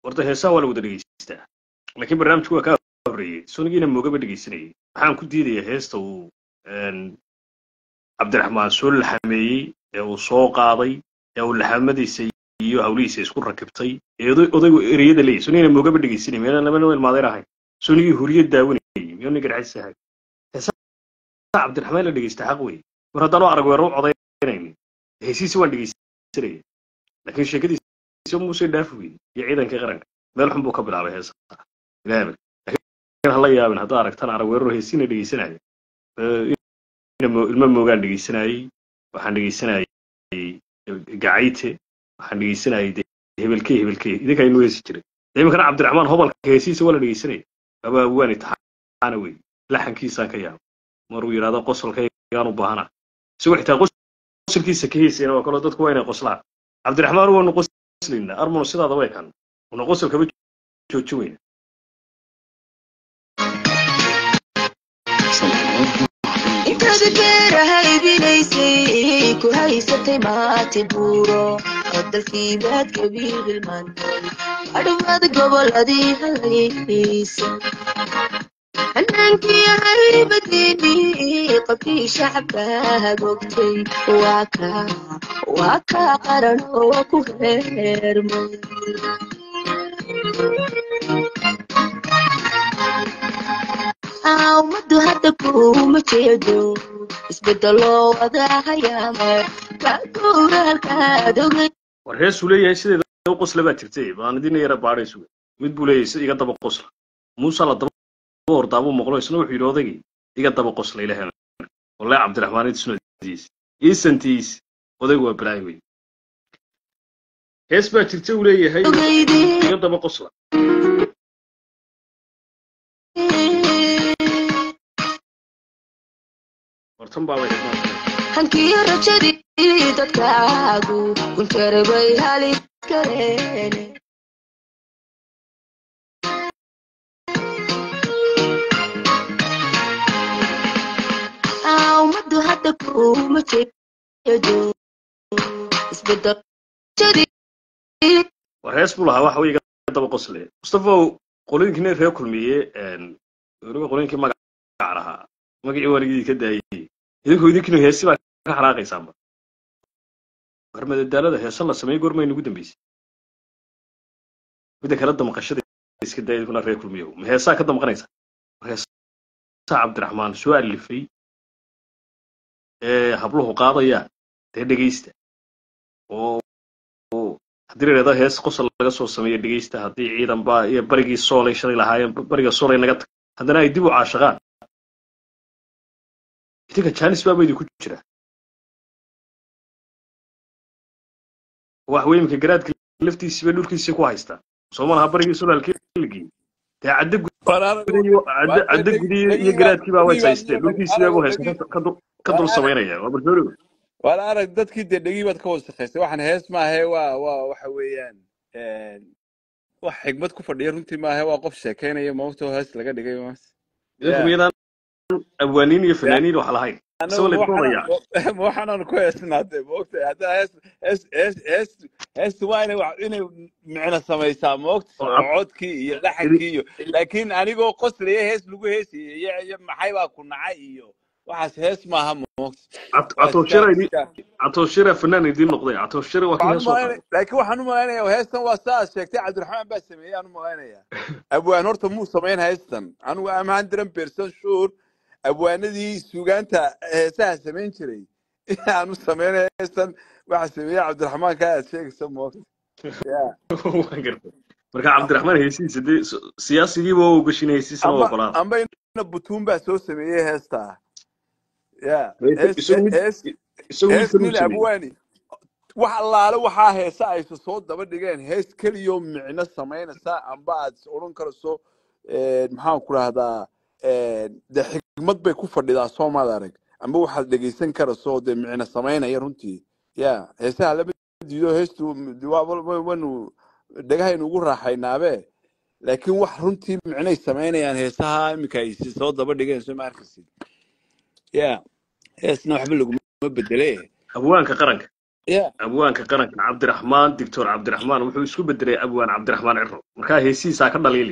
horta heesaha waa la wada dhegeystaa laakiin barnaamijku waa kaa horreeyey sonigiina moogaba dhegeysanayay waxaan ku diidayaa heesta uu een, cabdiraxmaan soo laxameeyey ee uu soo qaaday ee uu laxamadiisa iyo hawlihiisa isku rakibtay ee oday- odaygu ereyada leeyahy sonigina moogaba dhegeysanayay meelaan laba nin ilmaadeer ahayn sonigii huriyad daawanayay miyuu nin garxis ahay heesaha cabdiraxmaan la dhegeysta xaq wey mar haddaan u arag weerar u codaynaynin hesiisi waan dhegeysanaya laakiin sheekadiisa muuse dhaafi weyey iyo ciidankii qaranka meel xun buu ka bilaabay heesaha ilaahba laakiin hala yaabin haddaa aragtaan arag weeraro heesiina dhegeysanaya ina mo- ilmo moogaan dhegeysanayey waxaan dhegeysanayay gacayte waxaan dhegeysanayay de hebelkee hebelkee idinkaa inuu heesi jiray de iminkana cabdiraxmaan hobalka heesiisa waa la dhegeysanaya aba waani taxaana wey laxankiisaan ka yaaba maruu yidhahdo qosolkaygaan u baahana isagoo xitaa qosolkiisa ka heesayana waa kaloo dadku waa inay qoslaan cabdiraxmaan waanu qoslayna armanu sidaada way kan una qosol kama joojin weyna intaad beeraha ibinaysay ku haysatay maati buuro oo dalkiibaad kabiibilmaantay adhamaad goboladii halaysa hanaankii haybadiinii qabkii shacabka hagogtay waa kaa waa kaa qaran oo ku heermay ummadu hadda kuma jeedo isbedelo wadahayaama kaguura halkaad ogay war heesuu leeyahay sideeda u qosla baa jirtay baan idina yara baadhaysu mid buu leeyahay si iga daba qosla muuse la daba hordaabuu maqlo isna wuxuu yidhi odaygii iga daba qosla ilaahana wallahi cabdiraxmaan idsunadiis iisantiis odaygu waa balaayi wey hees baa jirta uu leeyahay ogeydee iga daba qosla wartan baabay hankiyo rajadii dadkaagu kunjare bay halis kareene ummadu hadda kuma jeedo isbedel rajadii war hees buu lahaa waxa wey iga daba qosle mustafaw qolooyinkii reer kulmiye weliba qolooyinkii magaca lahaa magacii waaligii ka daayey idinku idinkinu heesi baa ka xanaaqaysaanba war madadaalada heesa la sameeyey goorma inugu dambeysay midda kale damqashada iska daaya idinkuna reer kulmiyow ma heesaa ka damqanaysa war heesaa cabdiraxmaan soo alifay ee habluhu qaadayaan dee dhegeysta oo oo haddii la yidhahdo hees qosol laga soo sameeyo dhegeysta haddii ciidan baa iyo barigii soolay shalay lahaayeen bariga soolay naga tag haddana ay dib u caashaqaan idinka janis baaba idinku jira wax wey iminka garaadka laftiisiiba dhulkiisii ku haystaa soo malaha barigii solaalkii ligii dee cadde gudiyo cadde cadde gudiyo iyo garaadkii baa ways haysteen dhulkiisii baa u haysta ka dul- ka dul samaynaya waa barsoorigo wala arag dadkii dee dhegii baad ka wasakhaysay waxaan hees maahe waa waa waxa weeyaan wax xigmad ku fadhiya runtii maahe waa qof sheekaynaya maogtoo hees laga dhigay maas idinku ya miyadaan abwaaniin iyo fanaaniin wax lahayn isagoo anagu la doonaya waxaan waxaanan ku heesnaatay maogtay haddaa hees hees hees hees heestu waa inay wax inay micno samaysaa maogta oo oo cad- codkii iyo idi- laxankii iyo laakiin anigoo qoslaya hees lagu heesayay iyo iyo maxay baa ku nacay iyo waxaas hees maaha maogta cat- waa iska catooshira idin iska catooshira fanaan idiin noqday catooshira waa kii waxaan hees soo umalaynaya qaaday laakiin waxaan u malaynayaa heestan waa saa aad sheegtay cabdiraxmaan baa sameeyey aan u malaynayaa abwaan horta muu samayn heestan anigu am hundred percent sure abwaanadii suugaanta heesaha samayn jiray aan u samaynaya heestan waxa sameeyey cabdiraxmaan kaa aad sheegaysa moogta ya waan gartay marka cabdiraxmaan heesihiisa dee s- siyaasigiiba waa ogashin heesiisana waa amba ogolaada amba ina butuun baa soo sameeyey heestaa ya Isagu hees isagu mid hees isagu mid hees kaluu nin sameeyey abwaani wax allaale waxaa heesa aysa soo daba dhigeen hees keliyoo micno samaynaysa amba aad is odhan karayso eh, maxaan ku rahdaa de xigmad bay ku fadhidaa soomaad arag amba waxaad dhegeysan karayso dee micno samaynaya runtii ya heesaha lama diido heestu waa- waa- waynu dhegahaynu ugu raaxaynaabe laakiin wax runtii micnay samaynayaan heesaha iminka ay si soo daba dhigeen soo ma arkaysid ya heesna waxba laguma bedele abwaanka qaranka yeah abwaanka qaranka cabdiraxmaan doctor cabdiraxmaan wuxuu isku bedelay abwaan cabdiraxmaan ciro markaa heesihiisaa ka dhaliili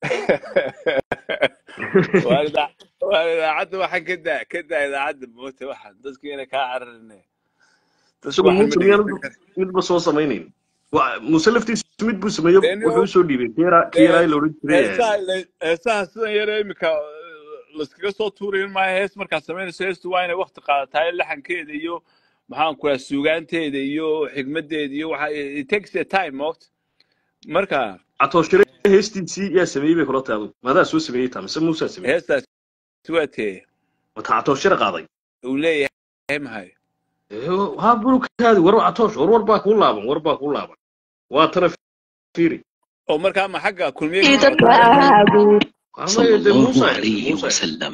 waa idaa- waa idaacadda waxaan ka daa ka daa idaacadda moota waxaan dadku inay kaa cararine dadku isagu waxaan ma muuse miyaan dhegeysan kara midba soo samaynayn Wa- muuse laftiisu mid buu sameeyo deni wuxuu usoo dhiibay kiira kiiraa la odhan jiray heesaha heesaha sidan yare imika laskaga soo tuurayin maayo hees markaad samaynayso heestu waa inay wakti qaadataa laxankeeda iyo maxaan ku raha suugaanteeda iyo xigmadeeda iyo waxa it takes a time moogta marka catooshire heestiisii yaa sameeyey bay kula tahay adigu maadaa soo sameeyey taa mise muusaa sameeyey heestaas waa tee wata catooshire qaaday uu leeyahay mahay haa burukaadi war catoosh war war baa kuu laaban war baa kuu laaban waa tana fiiri oo markaa ma xagga kulmiye ka socotaa dadkaagu amaya de صلى الله muusa عليه muusa وسلم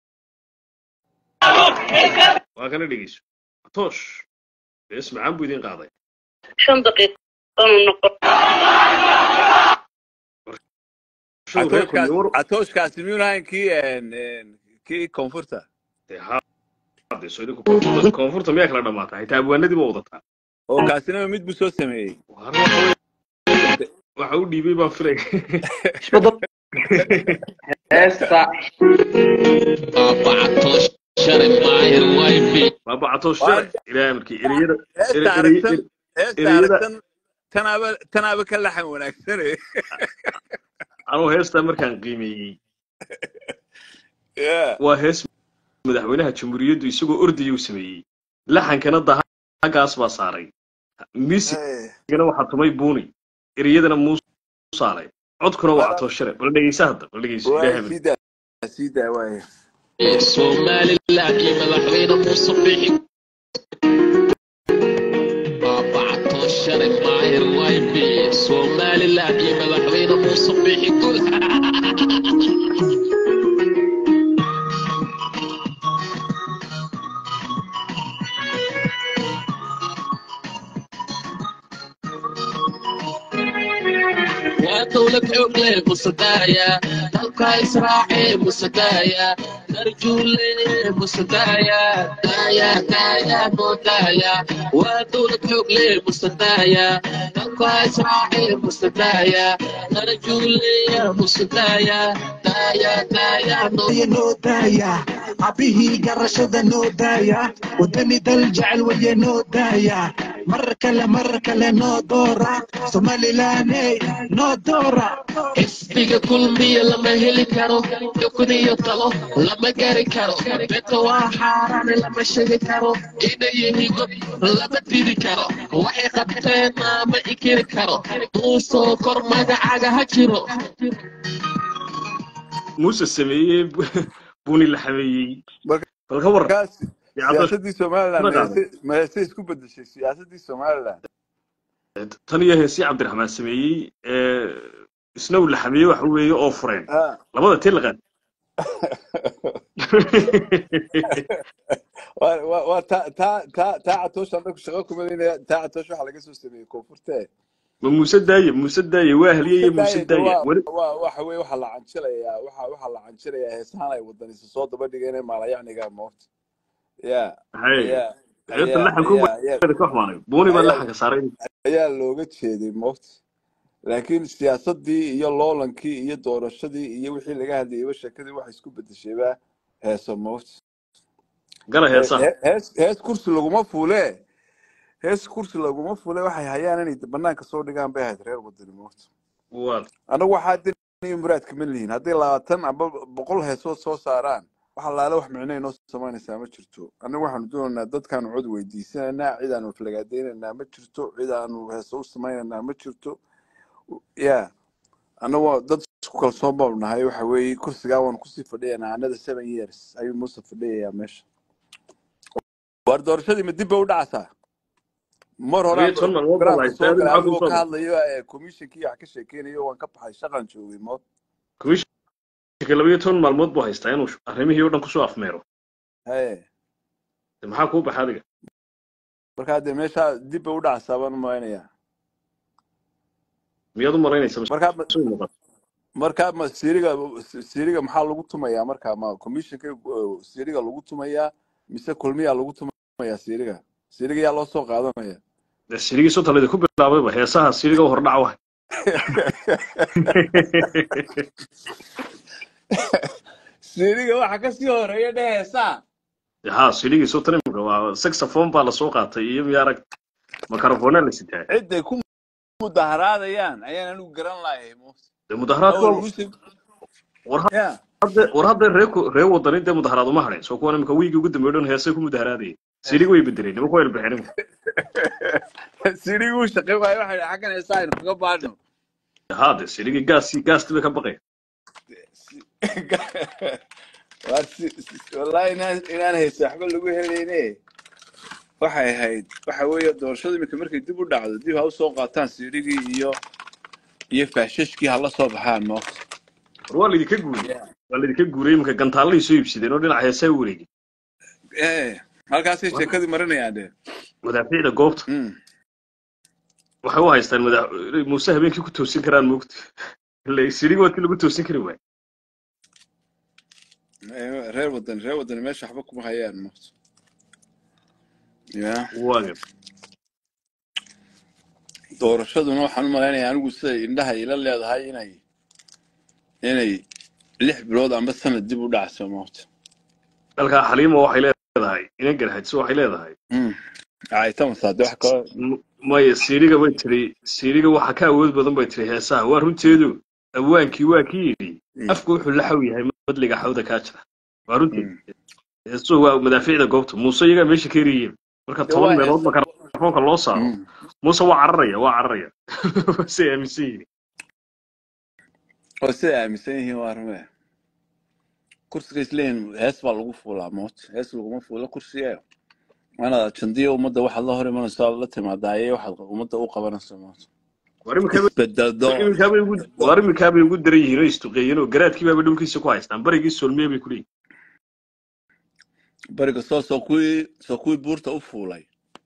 waa kana dhegeyso catoosh bees macaan buu idin qaaday shan daqiiqo noqon show reer catooshkaas kulmiye war catooshkaasi miyuun ahayn kii een, een, kii koonfurta dee haa dee soo idinku koonfurta koonfurta miyaa kala dhammaata xitaa abwaanadii ba wadataa oo kaasina mid buu soo sameeyey Waar waxa weeye, waxa u dhiibay baan filay heesta بابا عطوش شرب ماهر وايفي baaba catoosh waa share ilaahay markii ereyada heesta ere- ere- aragsan ere- heesta ereyada aragsan tanaaba tanaaba ka laxan wanaagsane anuu heestaa markaan qiimeeyey Yeah. waa hees madaxweynaha jamhuuriyaddu isagoo ordaya u sameeyey laxankana dahagaas baa saaray miisigana waxaa tumay buuni ereyadana muusaalay codkuna waa catoosh share bal dhegeysa hadda bal dhegeyso ilaahay waay markii sii daa sii daa waay سومالي لاقي مدحوينه مصبحي بابا عطوش شرب ماهر وايفي سومالي لاقي مدحوينه مصبحي كل ودولة عقلة مصدايا تلقى إسراعي مصدايا نرجولي مصدايا دايا دايا مودايا ودولة عقلة مصدايا تلقى إسراعي مصدايا نرجولي مصدايا دايا دايا يا نودايا عبيه قرشة نودايا ودني دلجعل ويا نودايا مرة كلا مرة كلا نودورا سومالي لاني نودورا xisbiga kulmiya lama heli karo xukun iyo talo lama gari karo beto waa xaaraane lama sheegi karo inay yihiin god lama didi karo waxay qabteen ma inkiri karo muusoo kor magacaaga ha jiro muuse sameeyey buuni la xameeyey bal ka waran markaas dee catoosh siyaasadii somaliland kuna ma qaaday heese ma heese isku bedeshay siyaasadii somaliland tan iyo heesii cabdiraxmaan sameeyey ee isna uu la xameeyey waxa weeye oo fureen Ah. labada tii la qaad waa waa- waa taa taa taa taa catoosh anagu shaqo kumadayna taa catoosh waxaa laga soo sameeyey koonfurte ma muuse daaye muuse daaye waa heliye iyo muuse daayada daaye waa weli waa waxa weye waxaa la canjilayaa waxa waxaa la canjilayaa heesahan ay wadanisa soo daba dhigeen maalayacniga moogta ya hay ayaa heesta ayaa laxanku ayaa ayaa ka xumaanay buuni baa ayaa laxanka saaray ayaa looga jeeday moogta laakiin siyaasadii iyo loolankii iyo doorashadii iyo wixii laga hadlayayba sheekadii waxay isku bedeshayba heeso moogta gala He- heesaha he- hees hees kursi laguma fuule hees kursi laguma fuule waxay hayaan inay banaanka soo dhigaan bay ahayd reer wadani moogta waa anagu waxaa dinayo muraadka ma lihiin hadday labaatan amba boqol heesood soo saaraan waxa laala wax micno inoo samaynaysaa ma jirto anagu waxaanu doonaynaa dadkaanu cod weydiisanaynaa cid aanu flagaadaynaynaa ma jirto cid aanu heeso u samaynaynaa ma jirto ya anagoo dad isku kalsoon baanu nahay waxa weeye kursigaa waanu kusii fadhiyanaa anada seven years ayuu muuse fadhiyayaa meesha waar doorashadii ma dib bay u dhacaysaa mar labiyo horaan toban maalmood baa la baraanka soo haystaa galay maxaa kuu anigoo soo ka hadlayo ee komishinkii wax ka sheekeynayo waan ka baxay shaqan joogay mo komishinka labiyo toban maalmood buu haystaa inuu arrimihii oo dhan kusoo afmeero haye De maxaa kuu baxa adiga markaa dee meeshaa dib bay u dhacaysaa baan u malaynayaa miyaad u malaynaysa markaa ma- soo muuqata markaa ma siriga siriga maxaa lagu tumayaa markaa ma komishinka uh, siriga lagu tumayaa mise kulmiyaa lagu tumayaa siriga siriga yaa loo soo qaadanaya dee sirigii soo talida ku bilaabayba heesaha siriga u hordhac wahay siriga waxa kasii horeeya dhe heesaa ha sirigii soo tanimka waa saxophone baa lasoo qaatay iyo miyaarag microphone la sitaa ciday ku mudaharaadayaan ayaan anigu garan lahay dee mudaharaadku awal waa- muslim war ya hadda war hadda ree ku- ree wadani dee mudaharaad uma hadheen soo kuwan imika wiigii ugu dambeeyo dhan heesay ku mudaharaadayeen siriga way bedeleen nimanku way ilbixeen imika siriguu shaqey waayo waxa yidhi xaggan heesaa aynu kaga baadhno ha de sirigii gaasi gaasti bay ka baqeen Waa si- si- wallahi inaan inaan haysa waxba lagu helayne waxay ahayd waxa weeye doorashada iminka markay dib u dhacdo dib ha usoo qaataan sirigii iyo iyo faashashkii hala soo baxaan moogta war waa laydinka guuriyey waa laydinka guuriyey imika gantaalay soo iibsadeen oo dhinaca heesaa wareegay ee halkaasay sheekadii marinayaan de madaafiicda goobta Mm. waxay u haystaan madax inay muuse habeenkii ku toosin karaan moogta ile sirigi waa kii lagu toosin kari waay Ee, reer wadan reer wadan meesha waxba kuma hayaan moogta ya waaga doorashaduna waxaan u malaynayaa anigu siday indhaha ila leedahay inay inay lix bilood amba sanad dib u dhacso moogta dalkaa xaliima waxay leedahay inan garhadso waxay leedahay Mm. ay tamasaa de wax kale M- maya siriga bay tiri siriga waxa ka awood badan bay tiri heesaha waa runteedu awaankii waa ki yidhi Mm. afku wuxuu la xaw yahay madliga xawda kaa jira waa runteed Mm. heesuhu waa madaafiicda goobta muuse iyagaa meesha ka eriyeen marka De toban waa meelood heesa makaroonka loo saaro Mm. muuse waa cararaya waa cararaya say aaminsan yihiin oo siday aaminsan yihiin waa rume kursiga isleeyihin hees baa lagu fuulaa moot hees laguma fuulo kursiga waanaad jandiya ummadda waxaad la hor imanayso aad la timaadaaye waxaad ummadda u qabanayso moot war iminkaaba isbedado iminkaabay ugu war iminkaabay ugu daran yihiin oo istuqeeyeen oo garaadkii baaba dhulkiisa ku haystaan barigii soolmiye bay ku leeyihin bariga soo soo kuwii soo kuwii buurta u fuulay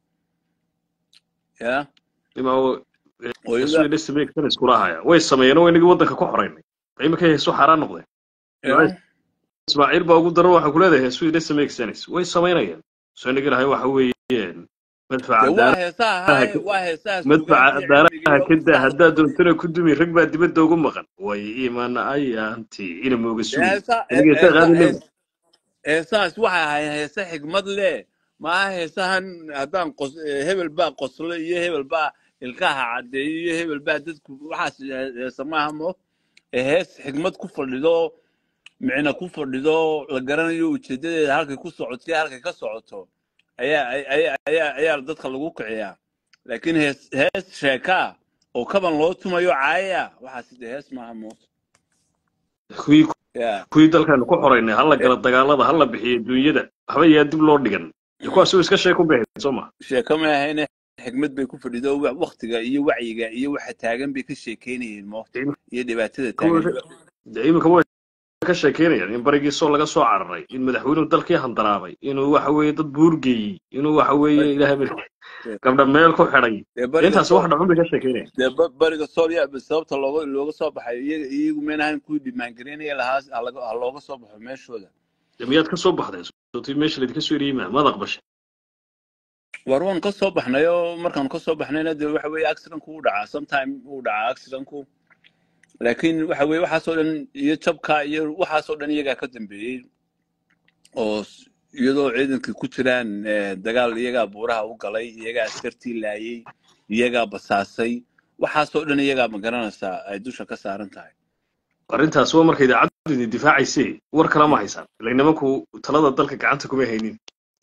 ya imaa oo iyaga heesuhii dhasamaegsan iskula haya way sameeyeen oo inagii waddanka ku xoraynay iminka heesu xaaraan noqdeen ya ismaaciil baa ugu daran waxaa ku leedahay heesuhii dhasamaegsanis way samaynayaan soo inagi lahay waxa weeyeen madfaca de waa daaraha heesaha ahaay ka- waa heesaha madfaca suugaantii daaraha cilmigii ka loogu daa saaro haddaad doontana ku dumi rag baa dibadda ugu maqan way iman ayaanti ina mooga de sugi heesa aniga heesaa heesa qaadi hees lebi heesahaas waxay ahayd heese xigmad leh maaha heesahan haddaan qos eh, hebel baa qoslo iyo hebel baa ilkaha caddeeyo iyo hebel baa dadku waxaas heese maaha mo ee hees xigmad ku fadhido micna ku fadhido la garanayo ujeedadeeda halkay ku socoto iyo halkay ka socoto ayaa ayaa ayaa ayaa dadka lagu kiciyaa laakiin hees hees sheekaa oo kaban loo tumayo caaya waxaas de hees maaha mo kuwii ya kuwii dalkaanu ku xoraynay hala gala dagaalada hala bixiyo dunyada waxba yaa dib loo dhigan iyo kuwaas oo iska sheeko baxeen soo ma sheeko ma ahayne xigmad bay ku fadhido wa- waktiga iyo wacyiga iyo waxa taagan bay ka sheekeynayeen moogta iyo dhibaatada taagan dee iminka way ka sheekeynayaan in barigii soo laga soo cararay in madaxweynuhu dalkii handaraabay inuu waxa weeye dad buurgeeyey inuu waxa weeye ilaahay bar gabdha meel ku xidhay dee dee bariga intaas sool wax dhacun bay ka sheekeynayaan dee ba- bariga sool ya sababta looga looga soo baxay iyaga iyagu meenahan kuwii dhimaangareynaya lahaa ha laga- ha looga soo baxo meeshooda dee miyaad ka soo baxday sotii meesha laydinka soo eriyey maa maad aqbashay war waan ka soo baxnay oo markaan ka soo baxnayna dee waxa weeye accidentku uu dhacaa sometime uu dhacaa accidentku laakiin waxa weeye waxaasoo dhan iyo jabka iyo waxaasoo dhan iyagaa ka dambeeyey oo s- iyadoo ciidankii ku jiraan eh, dagaal iyagaa buuraha u galay iyagaa askartii laayay iyagaa basaasay waxaasoo dhan iyagaa ma garanaysaa ay dusha ka saaran tahay arrintaas waa marka idaacaddu idin difaacaysay war kala ma haysaan ilaa nimanku talada dalka gacanta kuma haynin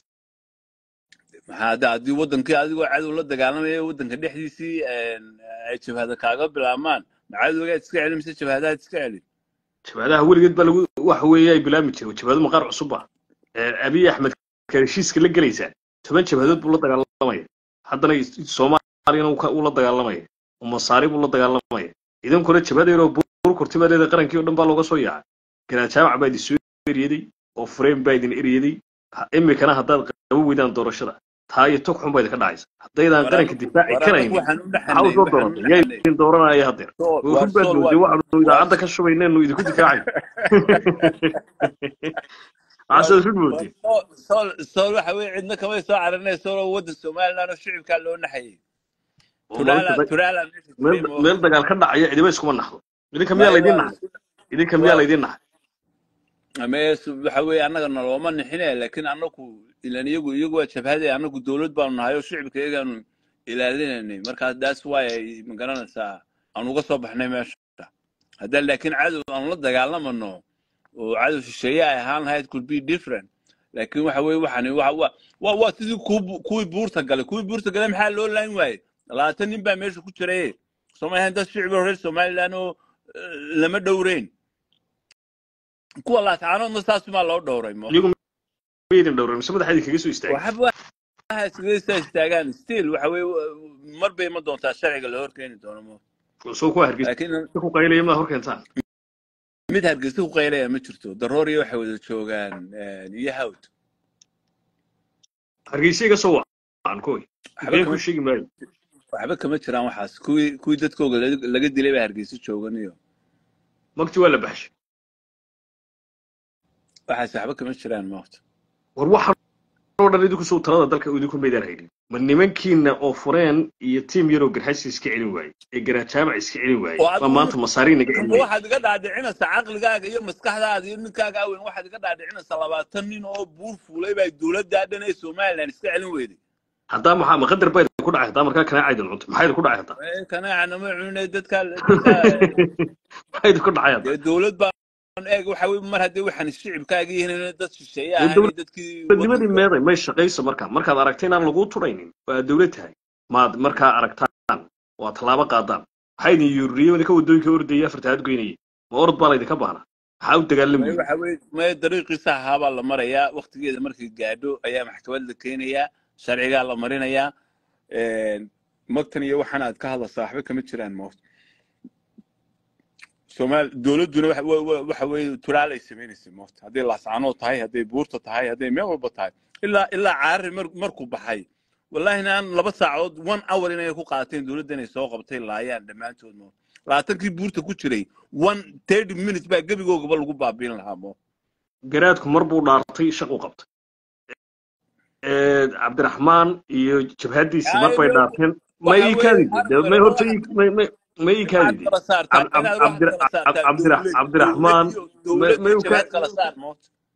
maxaa hadda haddii wadankii adigoo cadow la dagaalamaya wadanka dhexdiisii een, ay jabhada kaaga bilaabmaan ma cadowgaad iska celin mise jabhadaad iska celin jabhadaha weligeed baa lagu waxa weeye ay bilaami jireen jabhado maqaar cusub ah Ee, abiy axmed ka heshiiska la gelaysaa toban jabhadood buu la dagaalamaya haddana is- soomaaliyana uu ka- uu la dagaalamaya oo masaari buu la dagaalamaya idankuna jabhada yaroo buur kurtimadeeda qarankii oo dhan baa looga soo yaacay garaad jaamac baa idin soo eryaday oo frame baa idin eryaday Ha- imikana haddaad qabo weydaan doorashada taa iyo tog xun baa idinka dhacaysa haddaydaan war qaranka anagu difaaci war anagu karaynin waxaan u maxaa u dhexanay soo waxaan u dooratay yaa dhexanay idin dooranaya haddeer sool oo war run baad sool mooday waa waxaanu waa idaacadda ka shubaynaynu idinku difaacayn maxaasaad rid moodee sool sool waxa weye cidna kamay soo carinay sooloo wadda somaliland oo shicibkaa loo naxayay oo maalinta turaala dag- turaala meesha meel jiray meel mo dagaal ka dhacaya cidiba iskuma naxdo idinka miyaa may laydin waa naxay idinka miyaa waa laydin naxay mees waxa weeye annaga nalooma nixine laakiin annagu ilan iyagu iyagu waa jabhade annagu dowlad baanu nahay oo shicibka iyagaanu ilaalinaynay markaas that's why ay magaranaysaa aan uga soo baxnay meesha haddaan laakiin cadow aanu la dagaalamano oo cadow shisheeye ay ahaan lahayd could be different laakiin waxa weeye waxani waa waa waa waa sidii kuwi kuwii buurta galay kuwii buurta galay maxaa loo laan waayey labaatan nin baa meesha ku jiraye soomaaliya dad shicib oo reer somaliland oo eh, lama dhowreyn kuwa laataanoodna saasumaa loo dhowray mo iyagu maydin dhowran mise madaxa idinkaga soo istaagay waxba waxa iskaga soo istaagaan still waxa weeye mar bay ma doontaa sharciga la horkeeni doono mo soo kuwa hargeysa laakiin ku qaylaya maa hor keentaan mid hargeysa ku qaylaya ma jirto darooriya waxay wada joogaan eh, iyo hawd hargeysa iga soo wacan koy waxba been kama kuu sheegi maayo waxba kama jiraan waxaas kuwii kuwii dadkooga laga laga dilay baa hargeysa joogan iyo magti waa la baxshay waxaas waxba kama jiraan maota war waxaan oo dhan idinku soo talada dalka idinku maydaan haynin ma nimankiina oo fureen iyo tiim yaroo garxaysi iska celin waayey ee garajaamac iska celin waayey oo ma adigu maanta masaariin naga amba celinaya waxaad iga dhaadhicinaysaa caqligaaga iyo maskaxdaada iyo ninkaaga aweyn waxaad iga dhaadhicinaysaa labaatan nin oo buur fuulay baa dowladdaa dhan ee somaliland iska celin weyday haddaa maxaa ma qadar baa idinku dhacay haddaa markaa kanaacaydin cunto maxaa idinku dhacay haddaa Eh, kanaaca nama cunay dadka dadka maxaa idinku dhacay haddaa dee dowlad baan eeg waxa weye mar haddii waxaan shicibkaaga yihiin inay dad shisheeye dee ahaan iyo dadkii dowladnimadii waddanka meeday may shaqayso markaa markaad aragta inaan laguu turaynin oo aad dowlad tahay maad markaa aragtaan oo aad tallaabo qaadaan maxaa idin yuuriyey idinka waddooyinka ordaya afarta aad goynayay ma orod baa laydinka baahna maxaa u dagaalami may weyey waxa weye may dariiqiisa ahaabaa la marayaa waktigeeda markay gaadho ayaa maxkamad la keenayaa sharcigaa la marinayaa magtan iyo waxaan aad ka hadlaysaa waxba kama jiraan moot somaal dowladduna waxa wa- wa- waxa weeye turaalay samaynaysa moot hadday laascaanood tahay hadday buurta tahay hadday meel walba tahay ilaa ilaa caarari mar- markuu baxay wallahi naan laba saacadood one hour inay ku qaateen dowladda inay soo qabtay laayaan dhammaantood moot labaatankii buurta ku jiray one thirty minutes baa gebigoogaba lagu baabiin lahaa moot garaadku mar buu dhaartay shaq u qabtay cabdiraxmaan iyo jabhadiisi mar Ay, bay way- dhaarteen ma waxa ii weeye kaadide arrin may wale horta waxaad ii- may- may- ma ii waxaad kaadide kala saartaa Cab- inaad Cab- waxaad kala Cabdir- saartaa Cabdira- dowlad cabdiraxmaan dowlad ma iyo uu ka jabhad kala saar moot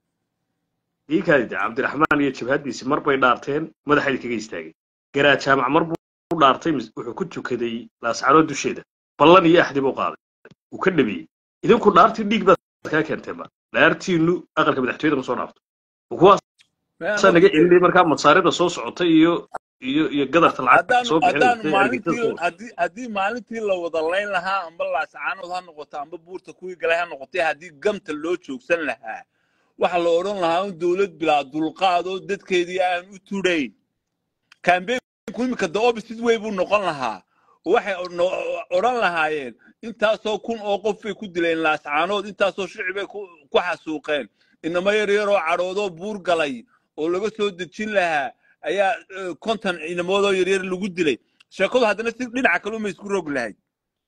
ii kaadide cabdiraxmaan iyo jabhadiisi mar bay dhaarteen madaxaydi kaga istaagay garaad jaamac mar buu dhaartay mis- wuxuu ku tukaday laascaanood dusheeda ballan iyo axdi buu qaaday uu ka dhabeeyey idinku dhaartii dhiig baad kaa keenteenba dhaartiinu aqalka madaxtooyada ma soo dhaafto kuwaas May saa naga anagu celinay markaa masaarida soo socotay iyo iyo iyo gadarta lacagta haddaanu soo haddaanu bixinaysa maalintii argagixisada haddii haddii maalintii la wada layn lahaa amba laascaanood ha noqoto amba buurta kuwii galay ha noqotay haddii gamta loo joogsan lahaa waxa la odhan lahaa in dowlad bilaa dulqaad oo dadkeedii aan u tudhayn kambeynku imika the opposite way buu noqon lahaa waxay no- odhan lahaayeen intaasoo kun oo qof bay ku dileen laascaanood intaasoo shicibay ku ku xasuuqeen inamo yar yaroo cadhoodoo buur galay oo laga soo dejin lahaa ayaa eh, konton inamoodoo yaryar lagu dilay sheekadu haddana si dhinaca kale uma isku rog lahayd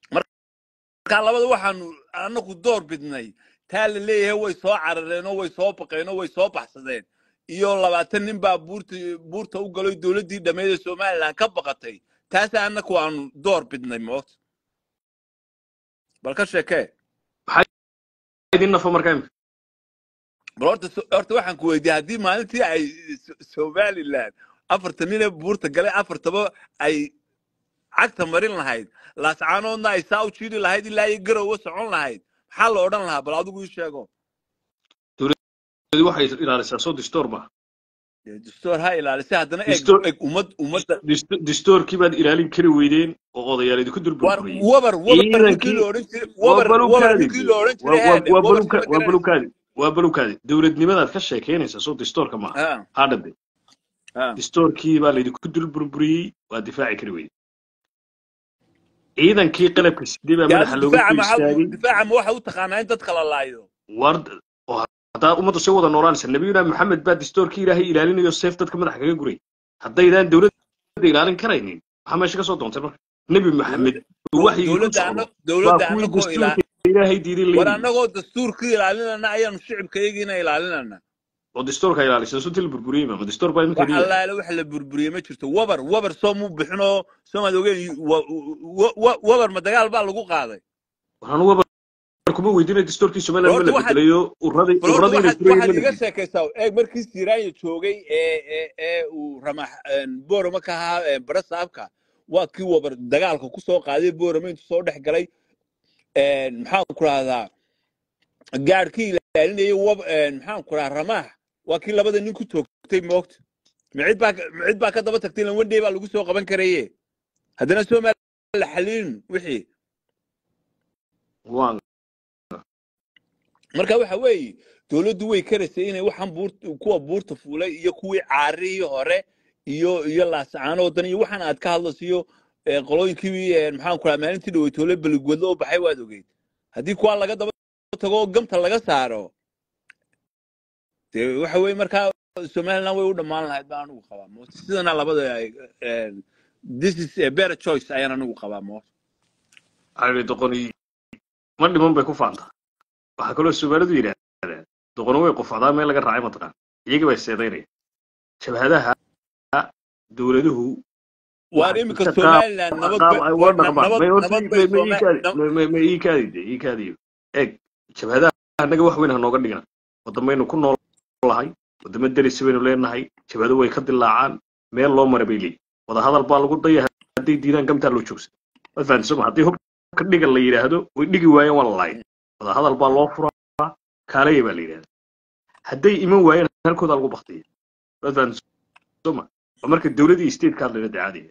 marka labada waxaanu anagu door bidnay taa la leeyahay way soo carareen oo way soo baqeen oo way soo baxsadeen iyo labaatan nin baa buurta buurta u galay dowladdii dhammeyd ee somaliland ka baqatay taasa anagu aanu door bidnay moot bal ka sheekee maxaa idin nafa markaa imika bal horta so- horta waxaan ku weydiiyey haddii maalintii ay So- somaliland afartan nin ee buurta galay afartaba ay cagta marin lahayd laascaanoodna ay saa u jiiri lahayd ilaa iyo garowa socon lahayd maxaa la odhan lahaa bal adigu ii sheego dowladdu waxay ilaalisaa soo distoor maaha Dee dastuur ha ilaalisay haddana eeg distoor eeg ummad ummadda disto- distoorkii baad ilaalin kari weydeen oo odayaal idinku war durburburiyey wabar wabar ninkii ciidankii la odhan jiray waa wabar wabar balukaadi ninkii la odhan waa jiray waa- haade waa wabar baluka sima waa garanaysa balukaadi waa balukaadi dowladnimadaad ka sheekeynaysaa soo distoorka maaha ha hadhade ha distoorkii baa laydinku dulburburiyey waa difaaci kari weyde ciidankii qalabka sidee baa dee madaxa adigu looga difaaca soo maxaa istaagay difaaca ma waxa u taqaanaa in dadka la laayo war oo haddaa ummadda soo wada noolaanaysa nabiyuna maxamed baa distoorkii ilaahay ilaalinayo seef dadka madaxa kaga guray haddaydaan dowladda ilaalin karaynin maxaa meesha ka soo doontay marka nebi maxamed dowladda uu waxyigii ku dowladda socdo ana waa dowladda kuwii anagoo ilaa dastuurka ilaahay diiday war leynayay annagoo dastuurka ilaalinana ayaanu shicibka iyagiina ilaalinana oo dastuurka ilaalisa suntii la burburiyey ma dastuur baa iminka wax dhiya allaale wax la burburiyey ma jirto wabar wabar soo muu bixinoo soomaad ogeen wa- wa- wa- wabar ma dagaal baa lagu qaaday waxaan uga kuma weydiinay dastuurkii somaliland ma horta la waxaad bedelayo uradii bal horta uradii inay waxaad furayeen waxaad ma la iga gelin sheekaysaa eeg markii siraanya joogay ee ee ee uu ramax boorama ka ahaa ee bara saabka waa kii wabar dagaalka ku soo qaaday boorama intuu soo dhex galay een, maxaan ku rahdaa gaadhkii ilaalinayay wab een, maxaan ku rahaa ramaax waa kii labada nin ku toogtay moogta micid baa ka- micid baa ka daba tagtay lan wendhey baa lagu soo qaban karaye haddana somaliland la xalilin wixii waan marka waxa weeye dowladdu way karaysay inay waxaan buurta kuwa buurta fuulay iyo kuwii caarihii hore iyo iyo laasacaano wadan iyo waxaan aad ka hadlayso iyo eh, qolooyinkii eh, maxaan ku rahaa maalintii dhaweytoole beligwedlo oo baxay waad ogeyd haddii kuwaa laga daba tago oo gamta laga saaro dee waxa weeye markaa somaliland way u dhammaan lahayd baan anigu qabaa mo sidana labada ay, eh, this is a better choice ayaan anigu qabaa mo cali doqoni ma dhiman bay ku faantaa waxaa kaloo soomaalidu yidhaahdaan doqoni way qufacdaa meel laga raacay mataqaan iyagii bay seedaynaya jabhadaha dowladuhu waar waxay iminka ka qaab somaliland nabad qaab bay ay waar uga na- dhaqmaan nabad may horta nabad bay may may Soma- iikaadi na- may may may iikaadide iikaadiyo eeg jabhadaha annaga wax weyn ha nooga dhigna waddamaynu ku nool lahay waddamo derisi baynu leenahay jabhado way ka dilaacaan meel loo mara bay leeyihin wadahadal baa lagu daya hadday diidaan gamtaa loo joogsan waad fahanti soma haddii hubka dhiga la yidhaahdo way dhigi waayeen waa la laayay wadahadal baa loo furaa kaalaya baa la yidhahda hadday iman waayeen halkooda lagu baktiya waad fahanti soma waa marka dowladii state ka hadlayna dee caadiga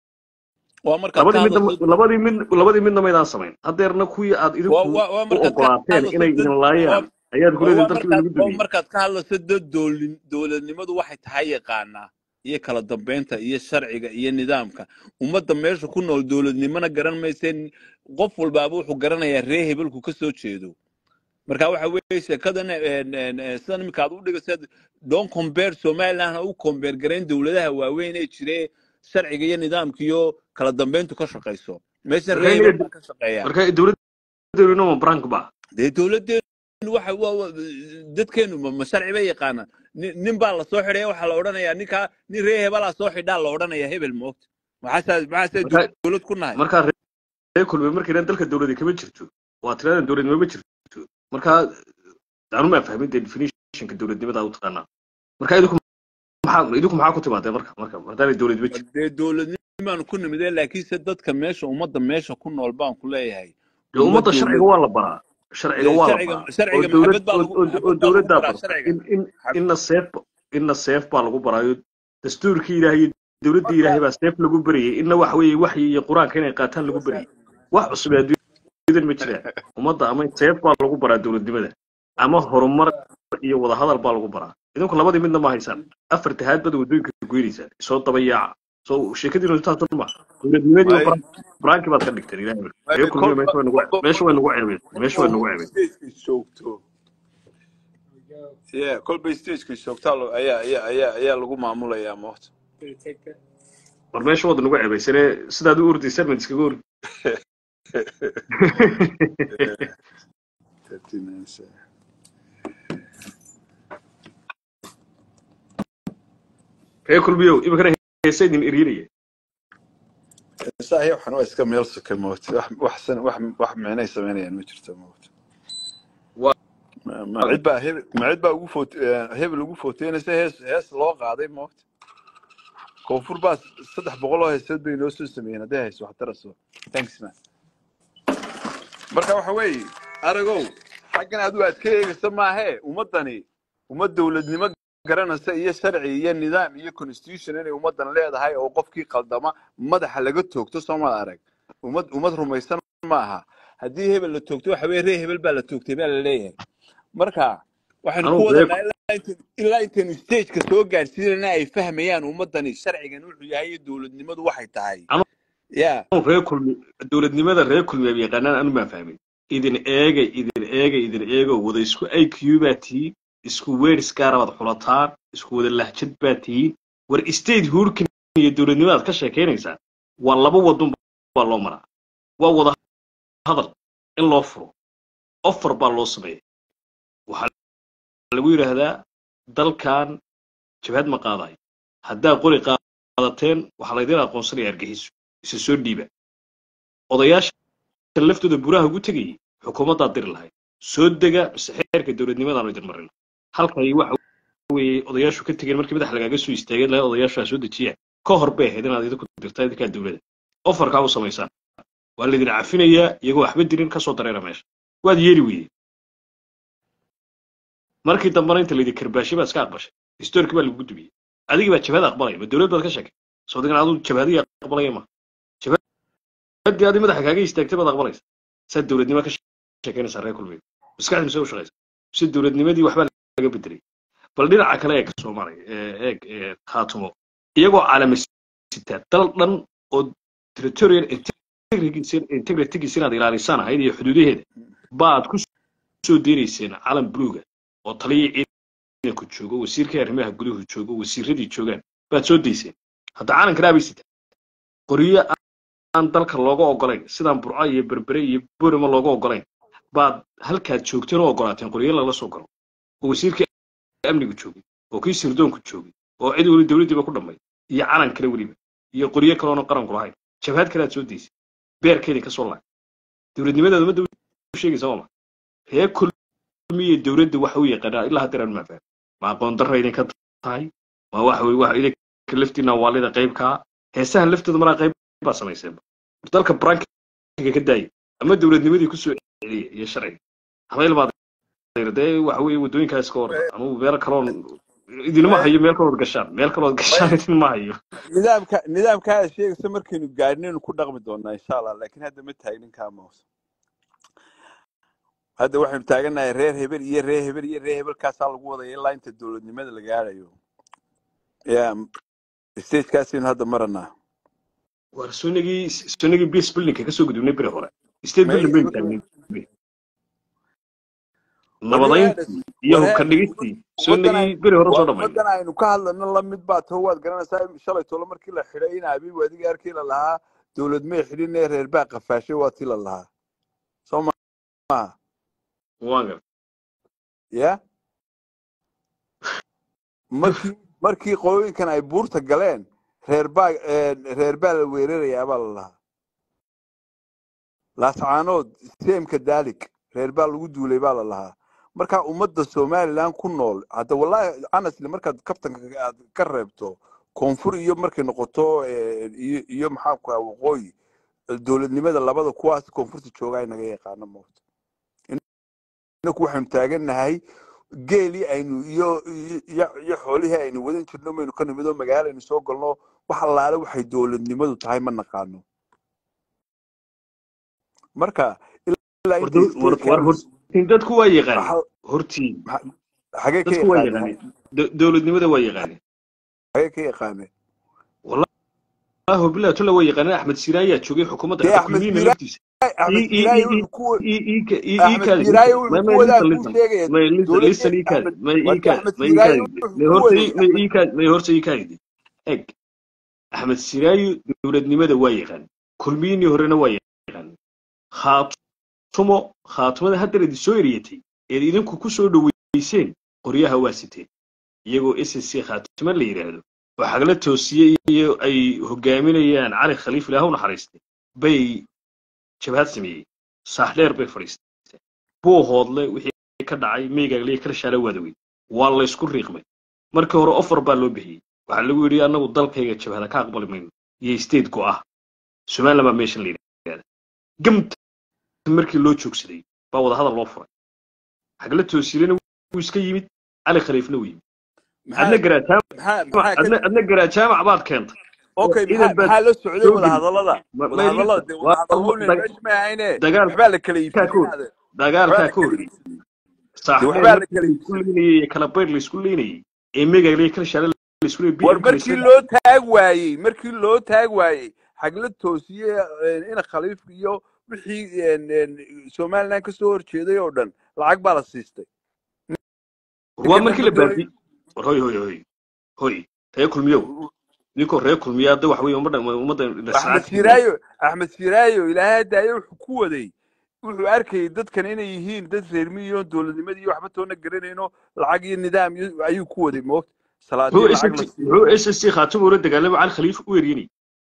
waa markaad ka labadii midna hadlayso labadii mid labadii midna maydaan samayn haddeerna kuwii aad waa idinku waa waa u markaad ka ogolaateen hadlayso inay dad idin waa laayaan ayaad ku waa leedihin waa dalkii markaad lagu waa dumiyey markaad ka hadlayso dad dowlin dowladnimadu waxay tahay yaqaanaa iyo kala dambeynta iyo sharciga iyo nidaamka ummadda meesha ku nool dowladnimona garan mayseen qof walbaaba wuxuu garanayaa ree hebelku ka soo jeedo marka waxa weeye sheekadan een, een, een, sidan iminka aad u dhigaseed don compare somaliland ha u compare garayn dowladaha waaweyn ee jire sharciga iyo nidaamka iyo kala dambeyntu ka shaqayso meeshan marka ree hebel inaga baa ka shaqeeya marka dowladdeenu ma brank ba dee dowladeenu waxa waa waa- dadkeenu ma ma sharci bay yaqaanaan nin nin baa la soo xidhaya waxaa la odhanayaa ninkaa nin ree hebelaa soo xidhaa la odhanayaa hebel moogta maxaasaa maxaasee marka dowlad ku nahay markaa ree kulme markaynan dalka dowladi kama jirto waa tiradan dowladnimo ma jirto markaa anu maa fahmin dee definitionka dowladnimada u taqaanaa marka idinku maxaa idinku maxaa ku timaadeen marka marka haddaanay dowlad ma jirto dee dowladnimaan ku nimidee laakiinse dadka meesha ummadda meesha ku nool baan ku leeyahay dee ummad ummadda sharciga dowlad waa la baraa sharciga dee waa la sharciga baraa oo sharciga dowlad maxabad baa oo lagu oo- oo maxabad baa lagu dowladdaa baraa barta sharciga in in Maxab- inna seef inna seef baa lagu baraayo dastuurkii ilaahay iyo dowladdii ilaahay baa seef lagu barayay inna wax weeye waxyi iyo qur-aanka inay qaataan lagu barayay wax cusub ee adduunyadan ma jiraan ummadda ama seef baa lagu baraa dowladnimada ama horumar iyo wadahadal baa lagu baraa idinku labadii midna ma haysaan afar tahaad bada waddooyinka goynaysaan soo dabayaaca soo sheekadiinu intaas ma dowladnimadii may oo branki baad ka dhigteen ilaahay may reer kulmiyo kolba meesha way nagu kolba meesha way nagu kolba ceebeen meesha way nagu ceebeen stageka joogto yeah kolba stageka joogtaa lo- ayaa ayaa ayaa ayaa lagu maamulayaa moogta war meesha wada nagu ceebaysane sidaad u ordaysaan mad iskaga ordi reer kulmiyow iminkana heesa idin eryinaya saaxiib waxan waa iska meel suka moogta wax wax san- wax wax micnay samaynayaan ma jirto moogta waa ma ma cid baa hebel ma cid baa ugu foot hebel ugu footeynaysa hees hees loo qaaday moogta koonfur baa saddex boqol oo heesood bay noo soo sameeyeen hadday hayso wax taraso thanks man marka waxa weeye aragow xaggan adigu aad ka eegaysa maahee ummaddani ummad dowladnimo garanaysa iyo sharci iyo nidaam iyo constitution inay ummaddan leedahay oo qofkii qaldama madaxa laga toogto soomad arag ummad ummad rumaysan maaha haddii hebel la toogto waxa weye ree hebel baa la toogtay baa la leeyahay marka waxaynu ku anugu reer wadanaa ilaa inta- ilaa intaynu stageka soo gaarsiinana ay fahmayaan ummaddani sharcigan wuxuu yahay iyo dowladnimadu waxay tahay ya anugu reer kulmi dowladnimada reer kulmi ay yaqaanaan anu maa fahmin idin eegay idin eegay idin eego wada isku iq baa tihiin isku weers gaara baad xulataan isku wada lahjad baa tihiin war state hurkin iyo dowladnimadaad ka sheekaynaysaan waa laba wadun baa loo maraa waa wada hadal in loo furo offer baa loo sameeya waxaa lagu yidhaahdaa dalkan jabhad ma qaadayo haddaa qori qaadateen waxaa laydin aqoonsanaya argaxiso isa soo dhiiba odayaasha laftooda buraha ugu tegayay xukuumaddaa diri lahayd soo dega mise xeerka dowladnimadaanu idin marin halkay waxa weeye odayaashu ka tegeen markii madax lagaaga soo istaageen lahayd odayaashaa soo dejiya ka hor bay ahayd inaad idinku dirtaa idinkaa dowladda ofarkaa u samaysaan waa laydin cafinayaa iyagoo waxba dirin kasoo dareera meesha waad yeeli weydeen markii dambena inta laydin karbaashay baad iska aqbashay historikii baa lagugu dubiyey adigii baa jabhada aqbalaya ma dowlad baad ka sheegay soo digan aduu jabhadii aqbalaya ma jabhadii adi madaxa kaaga istaagtay baad aqbalaysa saad dowladnimo ka sheekeynaysaa reer kulbeed maskaxdii mise u shaqaysa si dowladnimadii waxbaa laga bedelay bal dhinaca kale eeg soomaaliya eeg khaatumo iyagoo calamasita dal dhan oo territorial integritygiisa inaad ilaalisaan ahayd iyo xuduudaheeda baad ku soo deynayseen calan buluuga oo taliyii ciidanku joogo wasiirkii arrimaha guduhu joogo wasiiradii joogaan baad soo dayseen hadda calankan aabay sitaa qoryo aan dalka looga ogolayn sidaan burco iyo berbere iyo borama looga ogolayn baad halkaad joogteen oo ogolaateen qoryo lala soo galo oo wasiirkii amnigu joogay oo kii sirdoonku joogay oo cid weli dowladdiiba ku dhammay iyo calan kale weliba iyo qoryo kaleoona qaranku lahayn jabhad kale aad soo daysay beerkeedii ka soo laay dowladnimadeeda ummadda u sheegaysa waa ma ree kulmiye dowladda waxa u yaqaanaa ilaa haddeer aan maafaan ma aqoon darra idinka tahay ma waxa weye waxa idinka laftiina waalida qaybkaa heesahan laftooda maraa qayb baa samayseenba dalka brankiga ka daaya ama dowladnimadii ku soo celiya iyo sharciga habayl baad dee waxa weeye waddooyinkaas ka hor anugu meel kaloon idinma hayo meel kalood gashaan meel kalood gashaan idinma hayo nidaamka nidaamka aad sheegaysa markaynu gaadhnaynu ku dhaqmi doonaa insha allah laakiin hadda ma taagnin kaa moos hadda waxaynu taagannahay reer hebel iyo reer hebel iyo reer hebelkaasaa lagu wadaya ilaa inta dowladnimada la gaadhayo ya stagekaasaynu hadda maranaa war sunigii sunigii base buildingka kasoo gudubnay beri hore state building baynu taagnay nabadayntii iyo hubka dhigistii sunigii beri hore soo dhamay ummaddan aynu ka hadlano lamid baa taho waad garanaysaa shalay tolo markii la xidhay in abiib adiga arkii la lahaa dowlad may xidhin ee reer baa qafaashay waa tii la lahaa soo maaha waan gar ya markii markii qooyinkan ay buurta galeen reer baa reer baa la weerarayaa baa la lahaa laascaanood seemka daalik reer baa lagu duulay baa la lahaa markaa ummadda somaliland ku nool hadda wallahi honestly markaad kaftanka aad ka reebto koonfur iyo markay noqoto iyo iyo maxaa ku ahaa waqooyi dowladnimada labada kuwaas koonfurta joogaa inaga yaqaano moogta inaku waxaynu taagannahay geelii aynu iyo iyo iyo xoolihii aynu wadan jirno maynu ka nimid oo magaalo aynu soo galno wax allaale waxay dowladnimadu tahay ma naqaano marka ilaa war intay dow- war war statekan hortiin dadku waa yaqaaneen waxa hortiin xagee ka dadku waa yaqaaneen yaqaaneen Do- dowladnimada waa yaqaaneen xagee ka yaqaaneen wallahi billahi tulla waa yaqaaneen axmed siiraan ayaa joogay xukuumadda dee hadda axmed kulmiyiina siiraay laftiisa axmed ii ii siiraay ii ii wuxuu ku ii ii ka- ii ii axmed kaadi siiraay listen wuxuu may ku may wadaa listen kuu listen sheegaya may listen dowladda listen ii kaadi axmed may ii warki kaadi axmed may ii siiraay kaadi wuxuu may ku horta waday ii may axmed ii kaadi may horta ii kaadi eg axmed siiraayo dowladnimada waa yaqaan kulmiyinii horena waa yaqaan khaatumo khaatumada haddeer idin soo eriyatay eed idinku ku soo dhoweyseen qoryaha waa siteen iyagoo s s c khaatimo la yidhaahdo oo xagla toosiye iyo ay hogaaminayaan cali khaliif ilaah u naxariistay bay jabhad sameeyey saaxdheer bay fadhiisteen buu hoodle wixii ka dhacay meygaagle kala shaala waadawey waa laysku riiqmay markii hore offer baa loo bixiyey waxaa lagu yidhi annagu dalkayga jabhada ka aqbali mayno iyo state go ah somaliland baa meeshan la yidhahda gamta markii loo joogsaday baa wadahadal loo furay xagla toosiyelena wuu iska yimid cali khaliifna wuu yimid adna maxaa garaataamac maxaa maxaa ka adna adna garaataamac baad keentay okay ciidan maxaa baad maxaa la socday soo wada geli hadallada ma wada may hadallada listen dee waa wada hadallo dag- meesha ma ahayne dagaal waxbaa la kala kaa ka hor iibsanaynaade dagaalkaa waxbaa la ka kala horreeyey iibsanay dee saaxdheer waxbaa la markii kala laysku iibsanay leynayey iyo kalabayr laysku leynayey ee meygaagle kala shaala laysku leeyay war bm ka markii laysla loo taag waayey markii loo taag waayey xagla toosiye ina khaliif iyo wixii somaliland ka soo horjeeday oo dhan lacag baa la siistay war waa ninkan markii ma la doonay baabiyey war hoy hoy hoy hoy ree kulmiyow ninkoo ree kulmiya hadda waxa weeye ummadda ummadda axmed dhasracaadka siraayo axmed siraayo ilaahay daayo wuxuu ku waday wuxuu arkayay dadkan inay yihiin dad reermiyo dowladnimadii iyo waxba toona garanayno lacag iyo nidaam iyo ayuu ku waday moogta muxuu salaadiin lacag la SSC siiyo muxuu SSC khaatimo ula dagaalamay cali khaliif u eryanay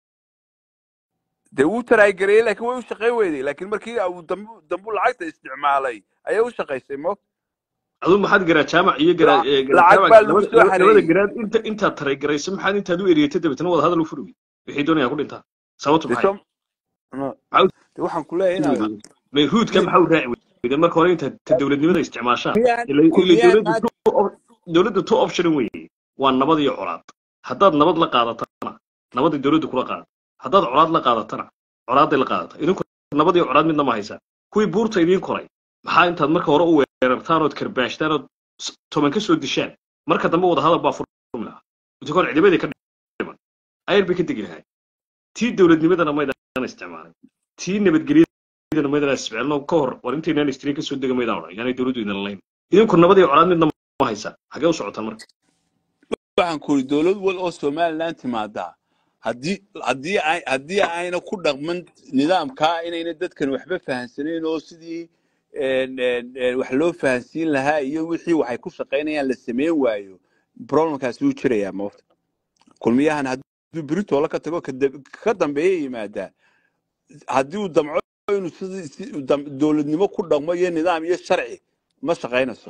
dee wuu taraagareeyey laakiin way u shaqayn weyday laakiin markii uu dambu dambu lacagta isticmaalay ayay u shaqaysay moogta aduu maxaad garaa jaamac iyo garaa La- ee, garaa lacag jaamac baa lagu labada soo laba- labada xareeyey garaad inta intaad taraygaraysa maxaad intaad u eriyatay dabeetana wada hadal u furwi wixii doonayaan ku dhintaa sababtu dee maxay som no maxaa dee waxaan ku leeyahay u inaad weyday mayhuudka nin maxaa u raaci weyday marka hore intaad ta dowladnimada isticmaashaan miyaan ila ila miyaan dowladda maanta two op- dowladda two option weeye waa nabad iyo colaad haddaad nabad la qaadatana nabadii dowladda kula qaada haddaad colaad la qaadatana colaaday la qaadata idinku nabad iyo colaad midna ma haysaan kuwii buurta idiin koray maxaa intaad marka hore u weerartaan ood karbaashtaan ood s- toban ka soo dishaan marka dambe wada hadal baa furmi lahaa intakoon ciidamadii ka dhiman ayar bay ka degi lahaay tii dowladnimadana maydaan isticmaalin tii nabadgelyadana maydaan isticmaalin oo ka hor war intaynaan istirin kasoo dega maydaan odhan yaanay dowladdu idin layn idinku nabad iyo colaad midna ma haysaan xagee u socotaan marka waxaan ku yidhi dowlad wal oo somaliland timaadaa haddii haddii ay haddii ayna ku dhaqman nidaamkaa inayna dadkan waxba fahansanayn oo sidii een, een, een, wax loo fahansiin lahaa iyo wixii waxay ku shaqaynayaan la sameyn waayo problemkaasi wuu jirayaa moogta kulmiyahan hadduu beritoola ka tago ka dab- ka dambeeya yimaadaa haddii uu damco inuu sidii si uu dam- dowladnimo ku dhaqmo iyo nidaam iyo sharci ma shaqaynayso